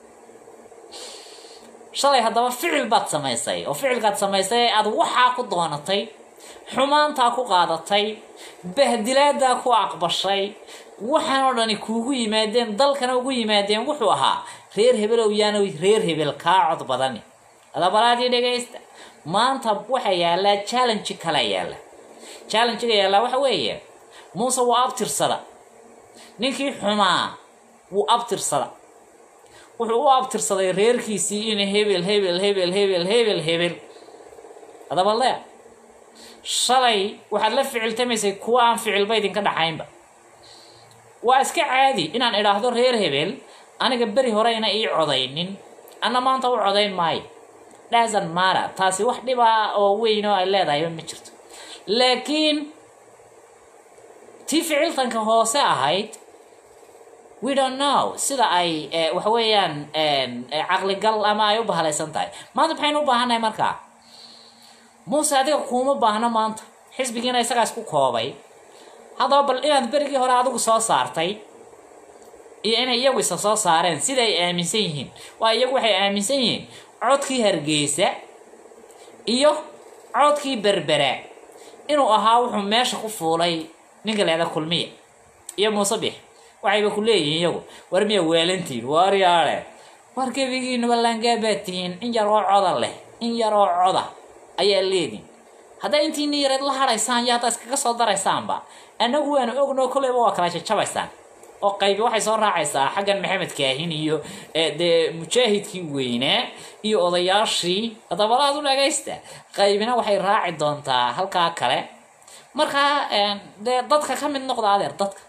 shalay haddaba ficil baad samaysay oo ficilkaad samaysay ee aada waxaa ku doonatay xumaantaa ku qaadatay bahdilaadaa ku aqbashay waxaan oo dhani kuugu yimaadeen dalkana ugu yimaadeen wuxuu ahaa reer hebelow yaana reer hebel kaa cod badani adabalaadii dhegaysta maanta waxaa yaallaa challenge kala yaalla challengiga yaallaa waxa weeye muuse wuu abtirsada ninkii xumaa wuu abtirsada wuxuu u abtirsaday reerkiisii in hebel hebel hebel hebel hebel hebel adaba le shalay waxaad la ficiltamaysay kuwa aan ficilba idinka dhaxaynba waa iska caadi inaan idhaahdo reer hebel aniga beri horeyna ii codaynin anna maanta u codayn maayo dhasan mara taasi wax dhiba oo weyn oo ay leedahayba ma jirto laakiin tii ficiltanka hoose ahayd we don't know sida ay waxa weeyaan caqligal ama ay u bahalaysan tahay maanta maxaynu u baahannahay markaa muuse adiga kuuma baahno maanta xisbigiina isagaa isku koobay haddaba bal inaad berigii hore adigu soo saartay iyo inay iyagu isa soo saareen sida ay aaminsan yihiin waa iyagu waxay aaminsan yihiin codkii hargeysa iyo codkii berbera inuu ahaa wuxuu meesha ku fuulay ninka leeda kulmiya iyo muuse bix waxayba ku leeyihiin iyagu war miya weelantiin waaryaale war gebigiinuba laangaabaad tihiin in yar oo coda leh in yar oo coda ayaa leediin haddaa intiina yareed la hadhaysaan iyo haddaa iskaga soo daraysaanba annagu waanu ogno kolleyba waa kala jajabaysaan oo qaybi waxay soo raacaysaa xaggan maxamed kaahin iyo dee mujaahidkii weynaa iyo odayaashii dabalaad u dhagaysta qaybina waxay raaci doontaa halkaa kale markaa dee dadka ka mid noqda adeer dadka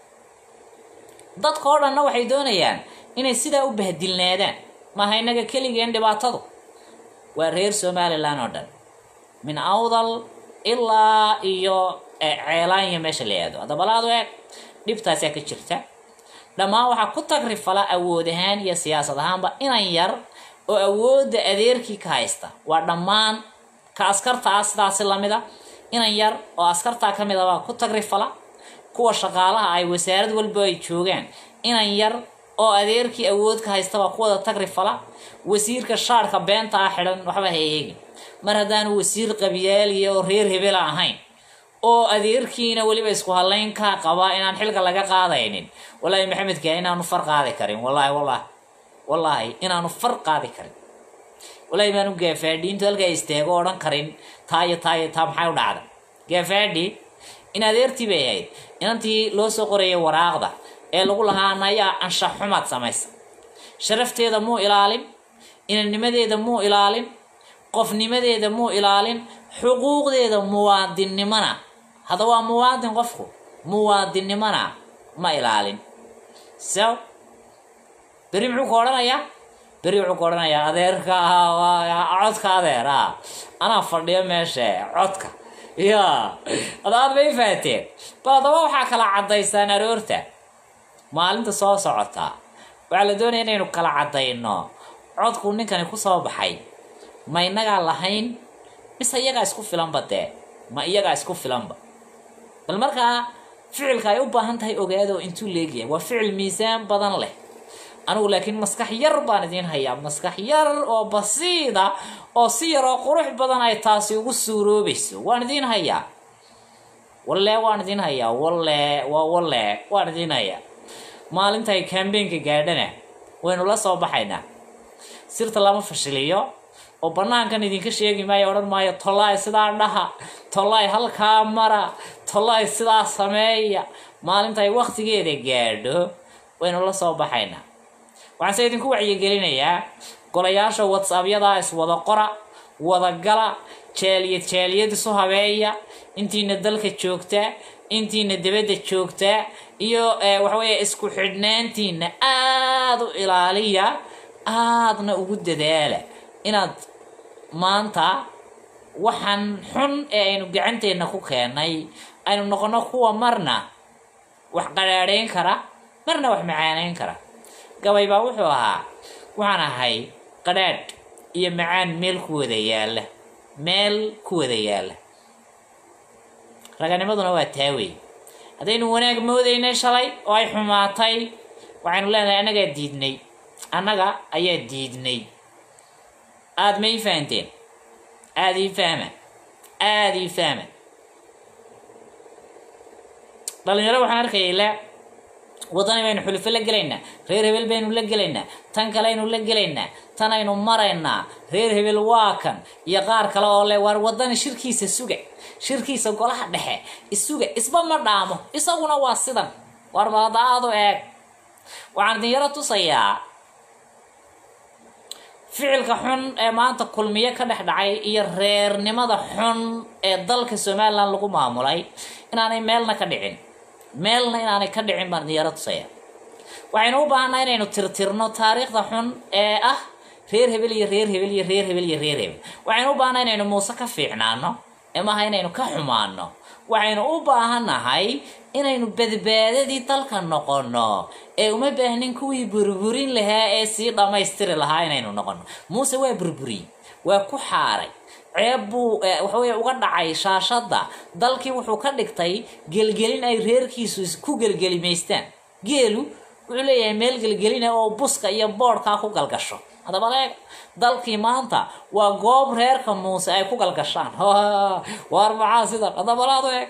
dadka oo dhanna waxay doonayaan inay sidaa u bahdilnaadaan maaha innaga keligeen dhibaatadu waa reer somalilan oo dhan min awdal ilaa iyo ceelaanya meesha la aado dabalaadu eeg dhibtaasaa ka jirta dhammaan waxaa ku tagrifala awood ahaan iyo siyaasad ahaanba inan yar oo awoodda adeerkii ka haysta waa dhammaan ka askarta ah sidaasi lamida inan yar oo askartaa ka mid a baa ku tagrifala kuwa shaqaalaha ay wasaarad walba ay joogaan inan yar oo adeerkii awood ka haysta baa kuwada tagrifala wasiirka shaarka beenta ah xidhan waxba ha eegin mar haddaanu wasiir qabyaaliya oo reer hebela ahayn oo adeerkiina weliba isku halayn kaa qabaa inaan xilka laga qaadaynin wallaahi maxamedka inaanu far qaadi karin wallaahi wallahi wallaahi inaanu far qaadi karin wallaahi baanu gaafaadhiintu halkaa istaago odhan karin taa iyo taa iyo taa maxay u dhacda gaafaadhi in adeertii bay ahayd inantii loo soo qorayay waraaqda ee lagu lahaa nayaa anshax xumaad samaysa sharafteeda muu ilaalin inanimadeeda muu ilaalin qofnimadeeda muu ilaalin xuquuqdeeda muwaadinnimona hadda waa muwaadin qofku muwaadinnimona ma ilaalin so beri muxuu ku odhanayaa beri wuxuu ku odhanayaa adeerka codka adeer a anaa fadhiyo meesha codka ya adaad bay faateen bal haddaba waxaa kala caddaysaan aroorta maalinta soo socota waxaa la doonaya inaynu kala caddayno codkuu ninkani kusoo baxay ma inagaa lahayn mise iyagaa isku filanba dee ma iyagaa isku filanba bal markaa ficilka ay u baahan tahay ogaado intuu leegyahay waa ficil miisaan badan leh anigu laakiin maskax yar baan idiin hayaa maskax yar oo basiida oo si yar oo qurux badan ay taasi ugu suuroobayso waan idiin hayaa walle waan idiin hayaa walle waa walle waan idiin hayaa maalintay kambeynka gaadhana waynu la soo baxaynaa sirta lama fashiliyo oo banaankan idinka sheegi maayo odhan maayo tollaay sidaa dhaha tollaay halkaa mara tollaay sidaa sameeya maalintay waktigeeda gaadho waynu la soo baxaynaa waxaan se idinku wacyigelinayaa golayaasha whatsappyadaa iswada qora wada gala jaaliyad jaaliyad isu habeeya intiina dalka joogtaa intiina dibadda joogtaa iyo waxaweeye isku xidhnaantiina aada u ilaaliya aadna ugu dadaala inaad maanta waxaan xun ee aynu gacanteenna ku keennay aynu noqono kuwa marna wax qadhaadhayn kara marna wax macaaneyn kara gabay baa wuxuu ahaa waxaan ahay qadhaadh iyo macaan meel ku wada yaalla meel ku wada yaalla raganimaduna waa taawey haddaynu wanaag moodaynay shalay oo ay xumaatay waxaynu leenahay annagaa diidnay annaga ayaa diidnay aada ma ii fahanteen aada ii fahma aada ii fahma dhalinyaro waxaan arkayay le waddani baynu xulufo la gelaynaa reer hebel baynu la gelaynaa tan kaleaynu la gelaynaa tan aynu maraynaa reer hebel waa kan iyo qaar kale oo le waar waddani shirkiisa suga shirkiisa golaha dhexe isuga isba ma dhaamo isaguna waa sidan waar baladaadu eeg waxaan idin yaro tusayaa ficilka xun ee maanta kulmiye ka dhex dhacay iyo reernimada xun ee dalka somalilan lagu maamulay inaanay meelna ka dhicin meelna inaanay ka dhicin baan idin yaro tusaya waxaynu u baahanaa inaynu tirtirno taariikhda xun ee ah reer hebel iyo reer hebel iyo reer hebel iyo reer hebel waxaynu u baahnaa inaynu muuse ka fiicnaano emaha inaynu ka xumaano waxaynu u baahannahay inaynu badbaadadii dalka noqono ee uma baahnin kuwii burburin lahaa ee sii dhammaystiri lahaa inaynu noqono muuse waa burburiyey waa ku xaaray ceeb buu waxaweye uga dhacay shaashadda dalkii wuxuu ka dhigtay gelgelin ay reerkiisu ku gelgelimaystaan geelu wuxuu leeyahay meel gelgelina oo buska iyo boodhkaa ku galgasho haddaba eeg dalkii maanta waa goob reerka muuse ay ku galgashaan waar maxaa sidan haddabalaadu eeg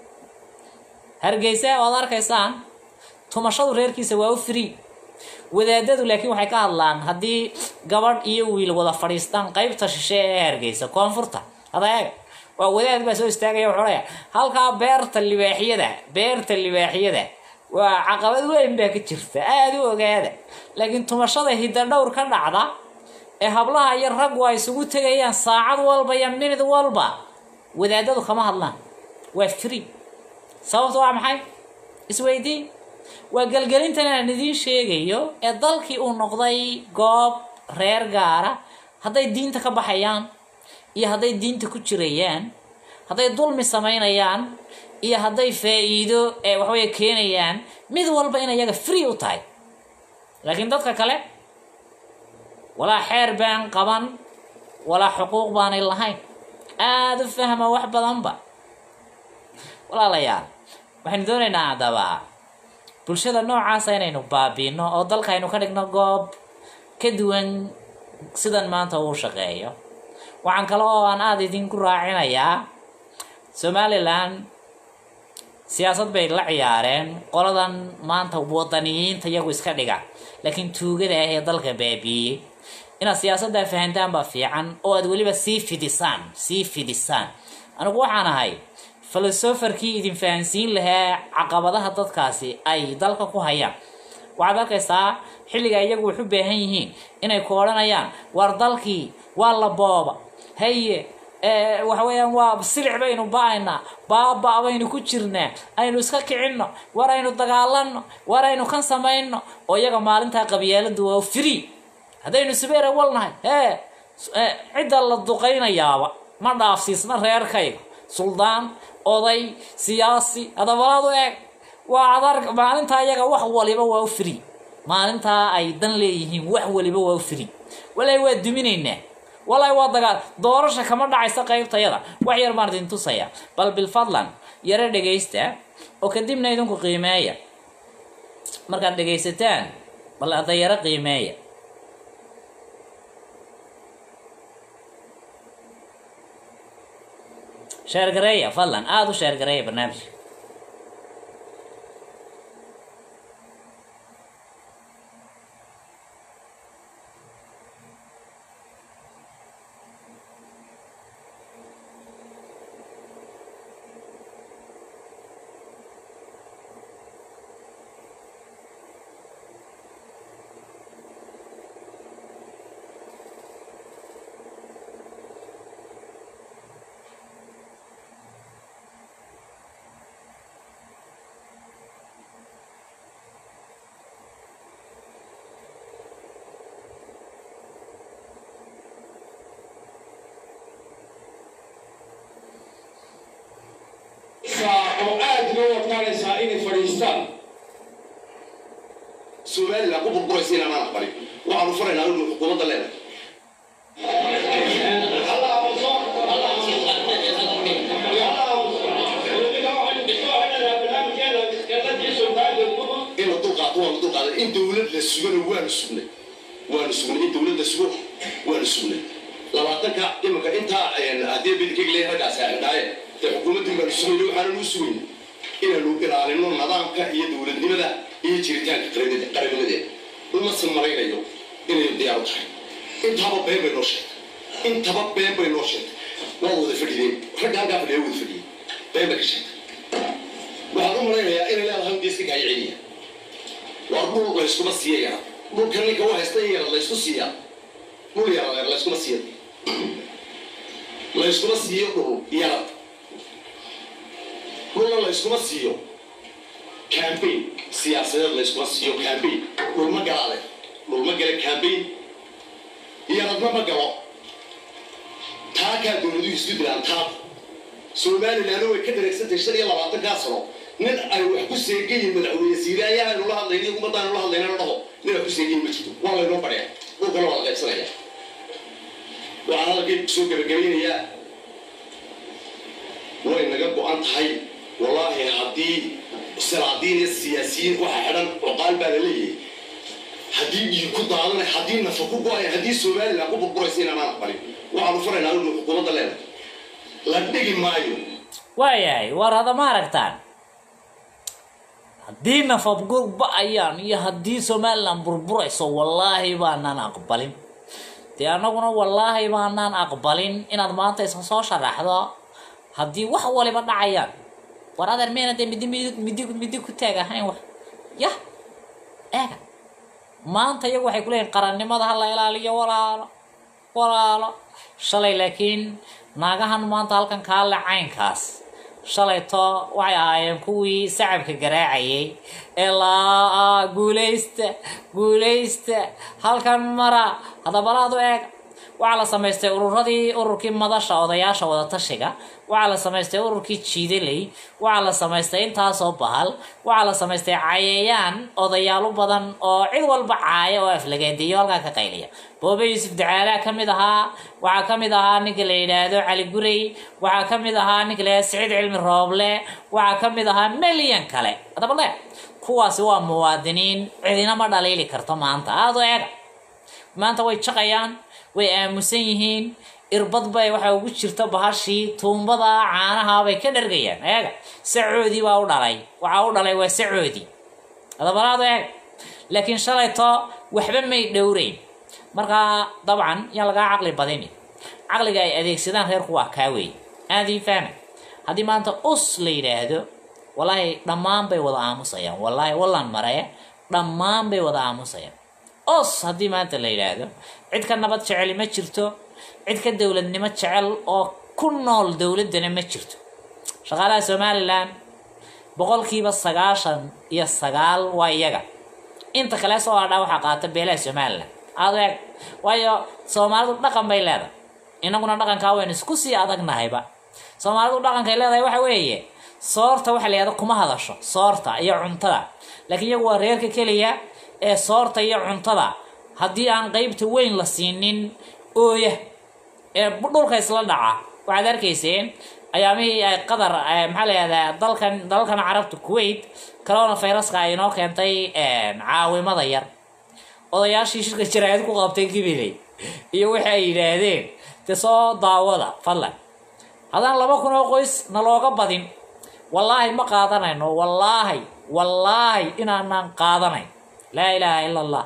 hargeysa waad arkaysaan tumashadu reerkiisa waa u free wadaadadu laakiin waxay ka hadlaan haddii gabadh iyo wiil wada fadhiistaan qeybta shishe ee hargeysa koonfurta hada eeg waa wadaad baa soo istaagaya wuxuu leeyahay halkaa beerta libaaxyada beerta libaaxyada waa caqabad weyn baa ka jirta aada u ogaada laakiin tumashada hidadhowr ka dhacda ee hablaha iyo raggu ay isugu tegayaan saacad walba iyo minid walba wadaadadu kama hadlaan waa free sababta waa maxay isweydii waa gelgelintan aan idiin sheegayo ee dalkii uu noqday goob reer gaara hadday diinta ka baxayaan iyo hadday diinta ku jirayaan hadday dulmi samaynayaan iyo hadday faa-iido ee waxaweye keenayaan mid walba in iyaga free u tahay laakiin dadka kale walaa xeer baan qaban walaa xuquuq baanay lahayn aada u fahma wax badanba walaalayaal waxaynu doonaynaa haddaba bulshada noocaasa inaynu baabiino oo dalka aynu ka dhigno goob ka duwan sidan maanta uu shaqeeyo waxaan kale oo aan aada idinku raacinayaa somalilan siyaasad bay la ciyaareen qoladan maanta wadaniyiinta iyagu iska dhiga laakiin tuugada ah ee dalka baabiiyey inaad siyaasaddaa fahantaan baa fiican oo aad weliba sii fidisaan sii fidisaan anigu waxaan ahay filosoferkii idin fahansiin lahaa caqabadaha dadkaasi ay dalka ku hayaan waxaad arkaysaa xilliga iyagu wax u baahan yihiin inay ku odhanayaan war dalkii waa la booba haye waxa weeyaan waa silic baynu ba-aynaa baaba baynu ku jirnaa aynu iska kicinno war aynu dagaalanno war aynu kan samayno oo iyaga maalintaa qabyaaladu waa free haddaynu subeera walnahay hee cidda la duqaynayaaba ma dhaafsiisna reerkayga suldaan oday siyaasi hadabalaadu eeg waa adar maalintaa iyaga wax waliba waa u free maalintaa ay dan leeyihiin wax waliba waa u free walaahi waa duminaynaa walaahi waa dagaal doorasha kama dhacaysa qaybtayada wax yar baan idin tusaya bal bilfadlan yaro dhegaysta oo kadibna idinku qiimeeya markaad dhegaysataan bal hadda yaro qiimeeya sheergareeya fadlan aada u sheergareeya barnaamijka oo aad loo adkaanaysaa inay fadhiistaan somalilan ku burburaysa inaan aan aqbalin waxaanu faraynaa inu xukuumadda leenahay in la dulqaato waanu dulqaaday in dowlad la sugana waanu sugnay waanu sugnay in dowlad la sugo waanu sugnay labaatanka imanka intaa haddii bidikeg leeyahay raggaasi aan dhaaye dee xukuumaddii baanu sugayna waxaananu sugayna inaanu ilaalino nidaamka iyo dowladnimada iyo jiritaanka qaranimade- qaranimadeeda uma samaraynayo inay diyaar u tahay intaba been bay noo sheegtay intaba been bay noo sheegtay waa wada fadhideen ragga halkaa fadhiya wada fadhiyey been bay ka sheegtay waxaan u malaynayaa inay leedahay un geeska kaayo celiya waa dhul layskuma siiya yara dhulka ninka u haysta in yara laysku siiyaa dhul yara layskuma siiya layskuma siiyo dhul yara dhulna layskuma siiyo campaign siyaasadeed layskuma siiyo campaign dhulma galaale dhulma gala campaign iyo radma ma galo taakaa dowladuhu isu dilaan taab somalilandna way ka dareegsantay shan iyo labaatankaa sano nin ay wax ku seegayin madaxweyne siiraayaha aynu la hadlayna ummadda aynu la hadlayna la dhaho nin ay ku seegayin ma jirto waa laynoo fadhiya dhulkana waa la qaybsanaya waxaan hadalkay soo gebagabaynayaa way naga go-an tahay wallaahi haddii salaadiin iyo siyaasiyiin waxa xidhan cuqaal baa la leeyahay haddii dhiig ku daadanay haddii nafa ku go-ay haddii somaliland ku burburaysa inaanaan aqbalin waxaanu furaynaa inu xukuumadda leenahay la dhigi maayo waayahay war hada ma aragtaan haddii nafabgur ba-ayaan iyo haddii somaliland burburayso wallaahi baanaan aqbalin dee annaguna wallaahi baanaan aqbalin inaad maanta iska soo sharaxdo haddii wax waliba dhacayaan war adeer meyna dee midi midi midi midi ku taag ahayn wax yah eega maanta iyagu waxay kuleeyihin qarannimada ha la ilaaliyo walaalo walaalo shalay laakiin naagahan maanta halkan kaale caynkaas shalayto waxay ahaayeen kuwii sacabka garaacayay ee laa guulaysta guulaysta halkan mara hadabalaad u eeg waxaa la samaystay ururadii ururkii madasha odayaasha wadatashiga waxaa la samaystay ururkii jiidaley waxaa la samaystay intaasoo bahal waxaa la samaystay cayayaan odayaalo badan oo cid walba caaya oo aflagaadeeyo halkaa ka qayliya boobe yuusuf dacaalaa ka mid ahaa waxaa ka mid ahaa ninka la yidhaahdo cali gurey waxaa ka mid ahaa ninka la yidhahdo siciid cilmi rooble waxaa ka mid ahaa milyan kale hadaba le kuwaasi waa muwaadiniin cidina ma dhaliili karto maanta aada u eega maanta way jaqayaan way aamusan yihiin irbad bay waxa ugu jirta bahashii tuumbada caanaha bay ka dhargayaan eega sacoodii baa u dhalay waxaa u dhalay waa sacoodii adabalaadu eega laakiin shalayto waxba may dhowreyn markaa dabcan yaan lagaa caqli badini caqliga ay adeegsadaan reerku waa kaa wey aadii fahma haddii maanta us la yidhaahdo wallaahi dhammaan bay wada aamusayaan wallaahi wallan maree dhammaan bay wada aamusayaan os haddii maanta la yidhaahdo cid ka nabad jeceli ma jirto cid ka dowladnimo jecel oo ku nool dowladdana ma jirto shaqaalaha somalilan boqolkiiba sagaashan iyo sagaal waa iyaga inta kale soo hadhaa waxaa qaata beelaha somalilan aada eeg waayo soomaalidu dhaqan bay leedahay inaguna dhaqankaa waynu isku sii adagnahayba soomaalidu dhaqankay leedahay waxa weeye soorta waxa la yihahda kuma hadasho soorta iyo cuntada laakiin iyagu waa reerka keliya ee soorta iyo cuntada haddii aan qeybta weyn la siinin ooya ee dhulka isla dhaca waxaad arkayseen ayaamihii ay qatar maxaa la yihahdaa dalkan dalalkan carabta kuwait corona viruska ay inoo keentay caawimada yar odayaashii shirka jaraa'id ku qabtay gibiley iyo wixii ay yidhaahdeen dee soo daawada fadlan haddaan laba kun oo qoys nalooga badin wallaahi ma qaadanayno wallaahi wallaahi inaanaan qaadanayn laa ilaaha ila allah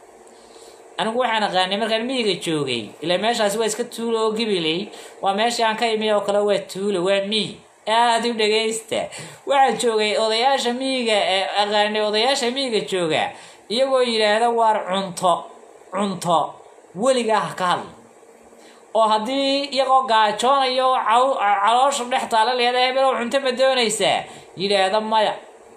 anigu waxaan aqaanay markaan miyiga joogay ilaa meeshaasi waa iska tuulo oo gibiley waa meeshii aan ka imi oo kale waa tuulo waa miyi aada u dhagaysta waxaan joogay odayaasha miyiga ee aqaanay odayaasha miyiga jooga iyagoo yidhaahda waar cunto cunto weligaa ha ka hadla oo haddii iyagoo gaajoonayo caloosha dhex taala leeda hebelow cunto ma doonaysaa yidhaahda maya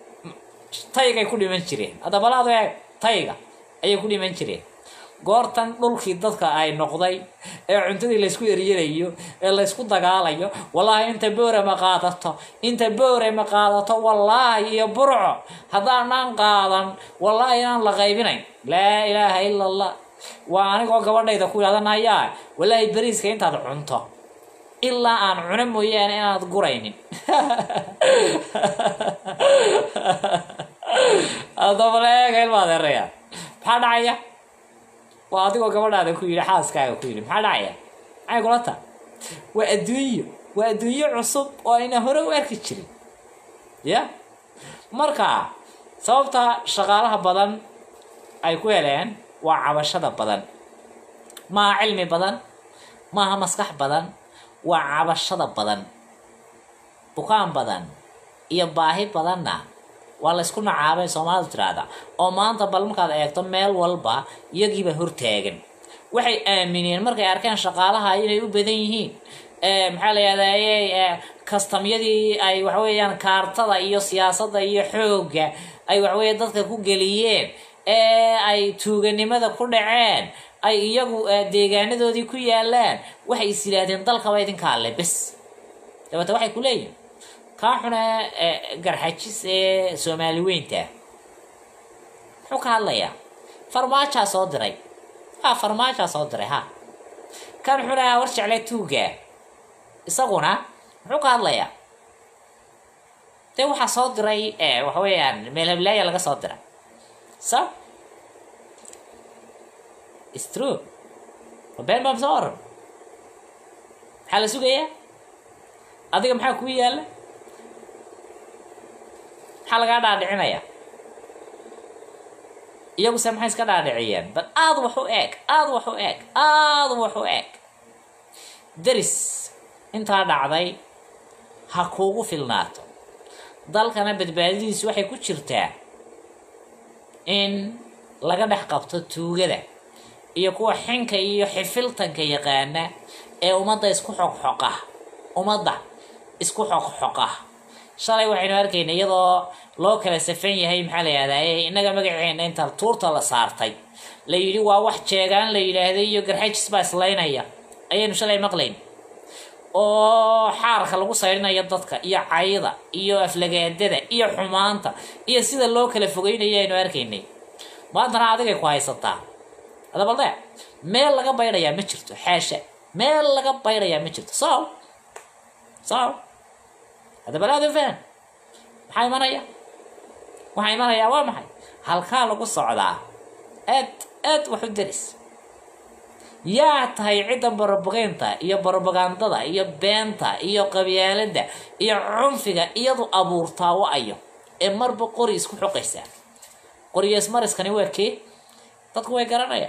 taygay ku dhiman jireen adabalaadu eeg tayga ayay ku dhiman jireen goortan dhulkii dadka ay noqday ee cuntadii laysku eryanayo ee laysku dagaalayo wallaahi inta boore ma qaadato inta boore ma qaadato wallaahi iyo burco haddaanaan qaadan wallaahi inaan la qaybinayn laa ilaaha ila allah waa anigoo gabadhayda ku yidhahdanayaa wallaahi beriiska intaad cunto ilaa aan cuno mooyaane inaad guraynin adabaleega ilma adeeraya maxaa dhacaya waa adigoo gabadhaada ku yidhi xaaskaaga ku yidhi maxaa dhacaya maxay kula taa waa adduunyo waa adduunyo cusub oo ayna hore u arki jirin ya marka sababta shaqaalaha badan ay ku heleen waa cabashada badan maaha cilmi badan maaha maskax badan waa cabashada badan bukaan badan iyo baahi badanna waa laysku nacaabay soomaalidu tiraahda oo maanta bal markaad eegto meel walba iyagiiba hortaagan waxay aamineen markay arkeen shaqaalaha inay u badan yihiin maxaa la yihahdaa kastamyadii ay waxaweeyaan kaartada iyo siyaasadda iyo xoogga ay waxaweeye dadka ku geliyeen ee ay tuuganimada ku dhaceen ay iyagu deegaanadoodii ku yaalaan waxay is yidhaahdeen dalkaba idinka alle bes dabeete waxay ku leeyihin kaa xune garxajis ee soomaali weynta muxuu ka hadlayaa farmaajaa soo diray ha farmaajaa soo diray ha kan xune war jecle tuuga isaguna muxuu ka hadlayaa dee waxaa soo diray waxa weeyaan meel hablaaya laga soo diray so is true been baa soo oran maxaa la sugayaa adiga maxaa kuu yaalla maxaa lagaa dhaadhicinayaa iyaguse maxay iska dhaadhiciyeen bal aada wax u eeg aada wax u eeg aada wax u eeg deris intaa dhacday ha kuugu filnaato dalkana badbaadadiisu waxay ku jirtaa in laga dhex qabto tuugada iyo kuwa xinka iyo xifiltanka yaqaana ee ummadda isku xoqxoqa ummadda isku xoqxoqa shalay waxaynu arkayna iyadoo loo kala safan yahay maxaa la yihahdaye innaga magaceena inta tuurta la saartay la yidhi waa wax jeegaan la yidhaahday iyo garxajis baa islaynaya ayaynu shalay maqlayn oo xaarka lagu saydhinayo dadka iyo cayda iyo aflagaadada iyo xumaanta iyo sida loo kala fogeynayo aynu arkaynay maantana adigay ku haysataa adabalde meel laga baydhayaa ma jirto xaasha meel laga baydhayaa ma jirto so so hadabalaado fahan maxaa imanaya waxaa imanayaa waa maxay halkaa lagu socdaa aad aad wax u deris yaa tahay cidda borobogeynta iyo borobagandada iyo beenta iyo qabyaalada iyo cunfiga iyadu abuurtaa wa-ayo ee marba qori isku xoqaysaa qoriyeesmariskani waa kee dadku way garanayaan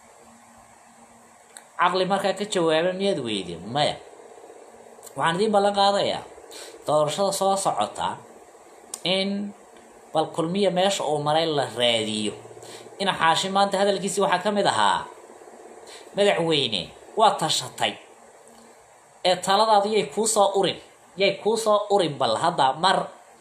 caqli markaa ka jawaaba miyaad weydi maya waxaan idiin ballan qaadayaa doorashada soo socota in bal kulmiya meesha uu maray la raadiyo ina xaashi maanta hadalkiisii waxaa ka mid ahaa madaxweyne waa tashatay ee taladaadu yay kuu soo urin yay kuu soo urin bal hadda mar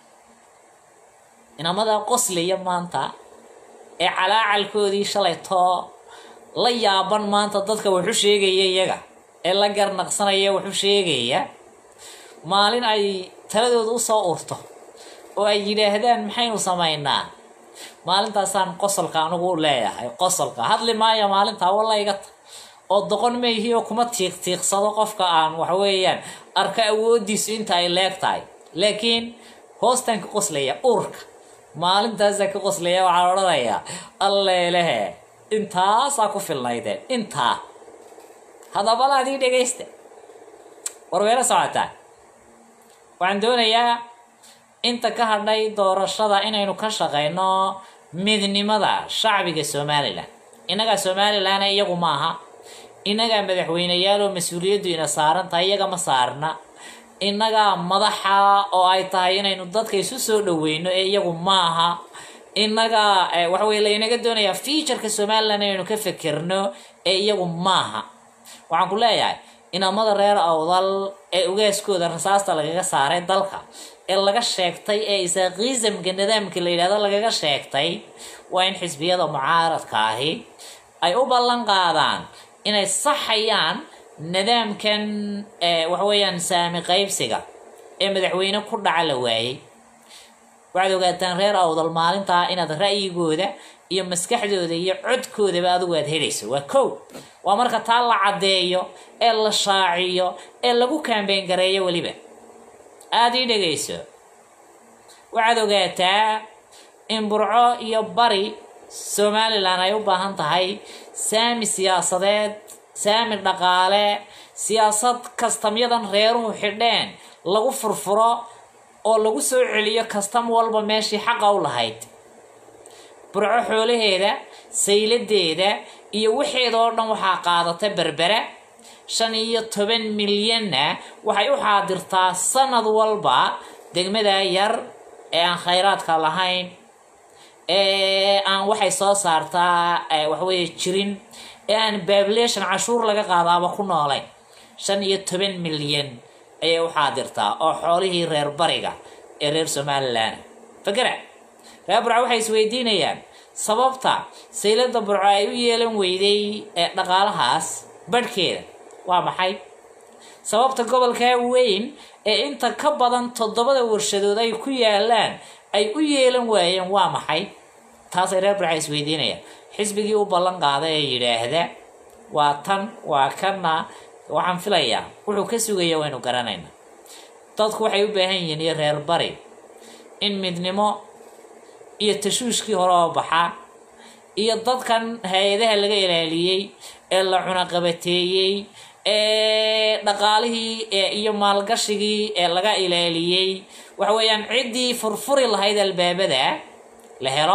inamada qoslaya maanta ee calaacalkoodii shalay too la yaaban maanta dadka waxu sheegaya iyaga ee la garnaqsanaya waxu sheegaya maalin ay taladooda usoo urto oo ay yidhaahdaan maxaynu samaynaa maalintaasaan qosolka anigu leeyahay qosolka hadli maayo maalintaa wallayga ta oo doqon mayhi oo kuma tiiq tiiqsado qofka aan waxa weeyaan arka awoodiisu inta ay leeg tahay laakiin hoostaan ka qoslaya urka maalintaasaa ka qoslaya waxaan odhanayaa alleelehe intaasaa ku filnaydeen intaa hadabala adii dhegaysta warweelo socotaa waxaan doonayaa inta ka hadhay doorashada inaynu ka shaqayno midnimada shacbiga somalilan innagaa somalilan iyagu maaha innagaa madaxweyneyaal oo mas-uuliyaddu ina saaran tahay iyaga ma saarna innagaa madaxa oo ay tahay inaynu dadka isu soo dhaweyno ee iyagu maaha innagaa waxa weye laynaga doonayaa featureka somalilan inaynu ka fekerno ee iyagu maaha waxaan ku leeyahay inamada reer awdal ee ugaaskooda rasaasta lagaga saaray dalka ee laga sheegtay ee isaaqiisamka nidaamka la yidhahdo lagaga sheegtay waa in xisbiyada mucaaradka ahi ay u ballan qaadaan inay saxayaan nidaamkan waxa weeyaan saami qaybsiga ee madaxweyne ku dhaca la waayey waxaad ogaataan reer awdal maalintaa inaad ra'yigooda iyo maskaxdooda iyo codkoodaba adigu aad helayso waa kow waa marka taa la caddeeyo ee la shaaciyo ee lagu kaambeyn gareeyo weliba aada ii dhegayso waxaad ogaataa in burco iyo bari somalilan ay u baahan tahay saami siyaasadeed saami dhaqaale siyaasad kastamyadan reeruhu xidheen lagu furfuro oo lagu soo celiyo kastam walba meeshii xaqa u lahayd burco xoolaheeda sayladeeda iyo waxeeda oo dhan waxaa qaadata berbera shan iyo toban milyanna waxay u xaadirtaa sanad walba degmada yar ee aan khayraadka lahayn ee aan waxay soo saartaa waxaweye jirin ee aan bablation cashuur laga qaadaaba ku noolayn shan iyo toban milyan ayay u xaadirtaa oo xoolihii reer bariga ee reer somalilan fakera reer burca waxay isweydiinayaan sababta saylada burco ay u yeelan weyday ee dhaqaalahaas badhkeeda waa maxay sababta gobolkaa weyn ee inta ka badan toddobada warshadood ay ku yaalaan ay u yeelan waayeen waa maxay taasay reer burca isweydiinayaan xisbigii u ballan qaaday ee yidhaahda waa tan waa kana waxaan filayaa wuxuu ka sugaya waynu garanayna dadku waxay u baahan yihiin iyo reer bari in midnimo iyo tashuushkii hore oo baxa iyo dadkan hay-adaha laga ilaaliyey ee la cunaqabateeyey ee dhaqaalihii iyo maalgashigii ee laga ilaaliyey waxa weeyaan ciddii furfuri lahayd albaabada la helo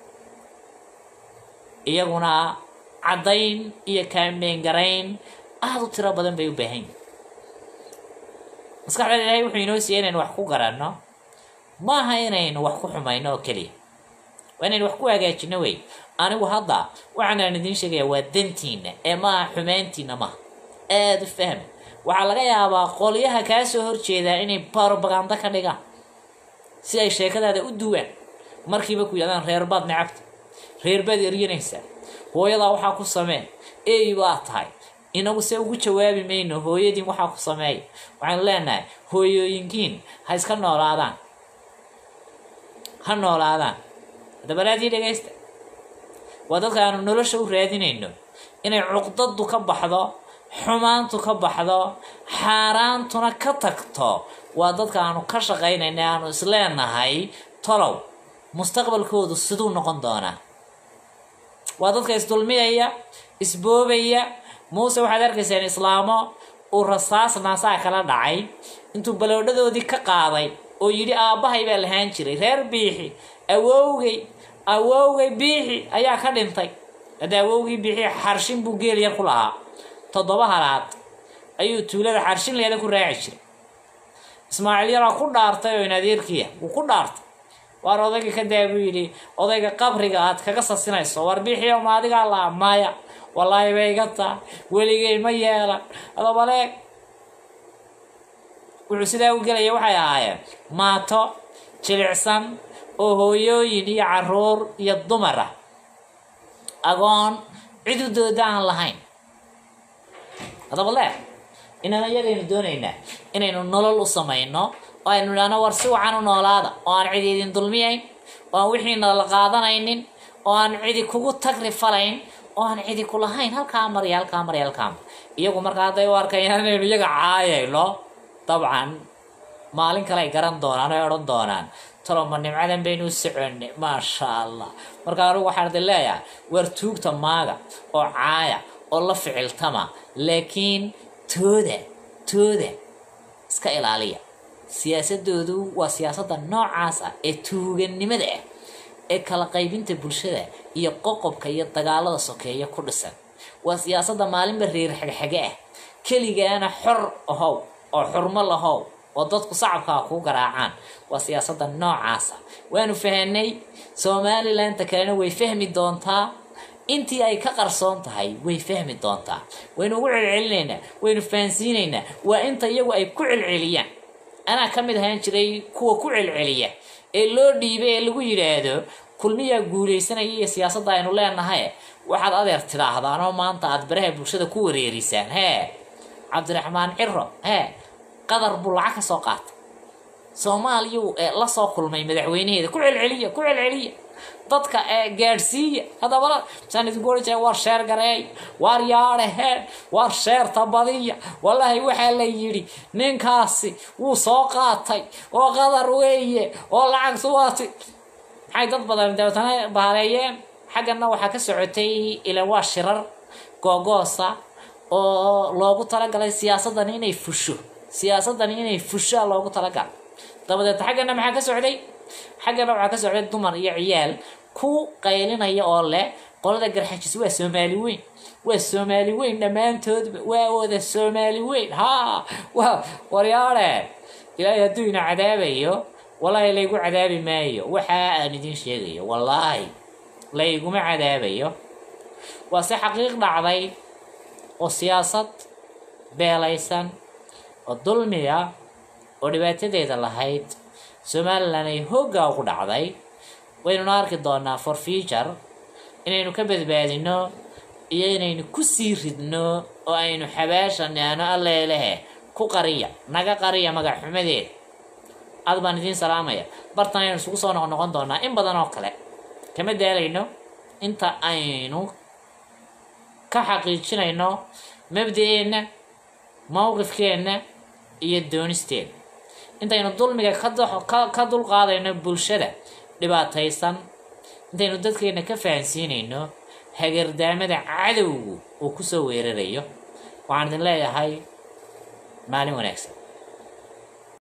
iyaguna caddayn iyo kaameen garayn aada u tiro badan bay u baahan yihin maskaxda ilaahay wuxuu inoo siiyey inaynu wax ku garanno maaha inaynu wax ku xumayno oo keliya waa inaynu wax ku hagaajino wey anigu hadda waxaanaan idiin sheegaya waa dantiina ee maaha xumaantiina maaha aada u fahma waxaa laga yaabaa qolyaha kaa soo horjeedaa inay barobaganda ka dhigaan si ay sheekadaada u duwaan markiiba ku yidhahdaan reerbaad necabta reerbaad eryanaysaa hooyadaa waxaa ku samee eey baa tahay inagu se ugu jawaabi mayno hooyadiin waxaa ku sameeya waxaanu leenahay hooyooyinkiin ha iska noolaadaan ha noolaadaan dabaraadii dhegaysta waa dadka aanu nolosha u raadinayno inay cuqdadu ka baxdo xumaantu ka baxdo xaaraantuna ka tagto waa dadka aanu ka shaqaynayna aanu isleenahay tolow mustaqbalkoodu siduu noqon doonaa waa dadka isdulmiyaya isboobaya muuse waxaad arkaysaan islaamo uu rasaas naasaa kala dhacay intuu baloodhadoodii ka qaaday oo yidhi aabbahay baa lahaan jiray reer biixi awowgay awowgay biixi ayaa ka dhintay hadda awowgii biixi xarshin buu geel yar ku lahaa toddoba halaad ayuu tuulada xarshin leeda ku raaci jiray ismaaciil yaraa ku dhaartay oo in adeerkiya wuu ku dhaartay waar odayga ka daa buu yidhi odayga qabriga aad kaga sasinayso war biixiyo ma adigaa laa maya wallaahi bay iga taa weligay ma yeelan adabaleeg wuxuu sidaa u gelaya waxay ahaayeen maato jilicsan oo hooyooyin iyo caruur iyo dumar ah agoon cidudooda aan lahayn adabaleeg inaan iyagaynu doonaynaa inaynu nolol u samayno oo aynu idhaahno war si wacan u noolaada oo aan cidi idin dulmiyayn oo aan wixiina la qaadanaynin oo aan cidi kugu tagri falayn oo aan cidi ku lahayn halkaa marya halkaa marya halkaa mar iyagu markaa hadday u arkayaan inaynu iyaga caayayno dabcan maalin kale ay garan doonaan ay odhan doonaan taloma nimcadan baynu u soconay maasha allah marka anigu waxaan idin leeyahay war tuugta maaga oo caaya oo la ficiltama laakiin tooda tooda iska ilaaliya siyaasadoodu waa siyaasadda noocaas ah ee tuugannimada ah ee kala qaybinta bulshada iyo qoqobka iyo dagaalada sokeeya ku dhisan waa siyaasadda maalinba reer xagxage ah keligaana xor ahow oo xurmo lahow oo dadku sacabkaa kuu garaacaan waa siyaasadda noocaasa waanu fahanay somalilandta kalena way fahmi doontaa intii ay ka qarsoon tahay way fahmi doontaa waynu ugu celcelinaynaa waynu fahansiinaynaa waa inta iyagu ay ku celceliyaan anaa ka mid ahaan jiray kuwa ku celceliya ee loo dhiibay ee lagu yidhaahdo kulmiyaa guulaysanaya iyo siyaasadda aynu leenahay waxaad adeer tidhaahdaan oo maanta aada baraha bulshada ku wareerisaan hee cabdiraxmaan ciro hee qadar buu lacag ka soo qaatay soomaaliyuu ee la soo kulmay madaxweynaheeda ku celceliya ku celceliya dadka ee gaadhsiiya haddaba saan idinku ohan jiray war sheer gareey war yaadhaheen war sheerta badiya wallaahi waxaa la yidhi ninkaasi wuu soo qaatay oo qadar weeye oo lacagtu waati maxay dad badan dabeetana baaleeyeen xaggana waxaa ka socotay ilan waa shirar googoosa oo loogu talagalay siyaasaddan inay fusho siyaasaddan inay fushaa loogu talagalay dabadeed xaggana maxaa ka socday xaggana waxaa ka socday dumar iyo ciyaal ku qaylinaya oo leh qolada garxajis waa soomaali weyn waa soomaali weyn dhammaantoodba waa wada soomaali weyn ha waa waryaare ilaahay hadduu ina cadaabayo wallaahi laygu cadaabi maayo waxa aan idin sheegayo wallaahi layguma cadaabayo waa si xaqiiq dhacday oo siyaasad beelaysan oo dulmiya oo dhibaatadeeda lahayd somalilan ay hooggaa ugu dhacday waynuna arki doonaa for future inaynu ka badbaadino iyo inaynu kusii ridno oo aynu xabaasha neano alleelehe ku qariya naga qariya magac xumadeed aad baan idiin salaamaya bartan aynu isugu soo noqnoqon doonaa in badan oo kale kama daalayno inta aynu ka xaqiijinayno mabda-eenna mowqifkeenna iyo doonisteena intaynu dulmiga ka dox- ka- ka dulqaadayno bulshada dhibaataysan intaynu dadkeena ka fahansiinayno hagardaamada cadowgu uu kusoo weerarayo waxaan idin leeyahay maalin wanaagsan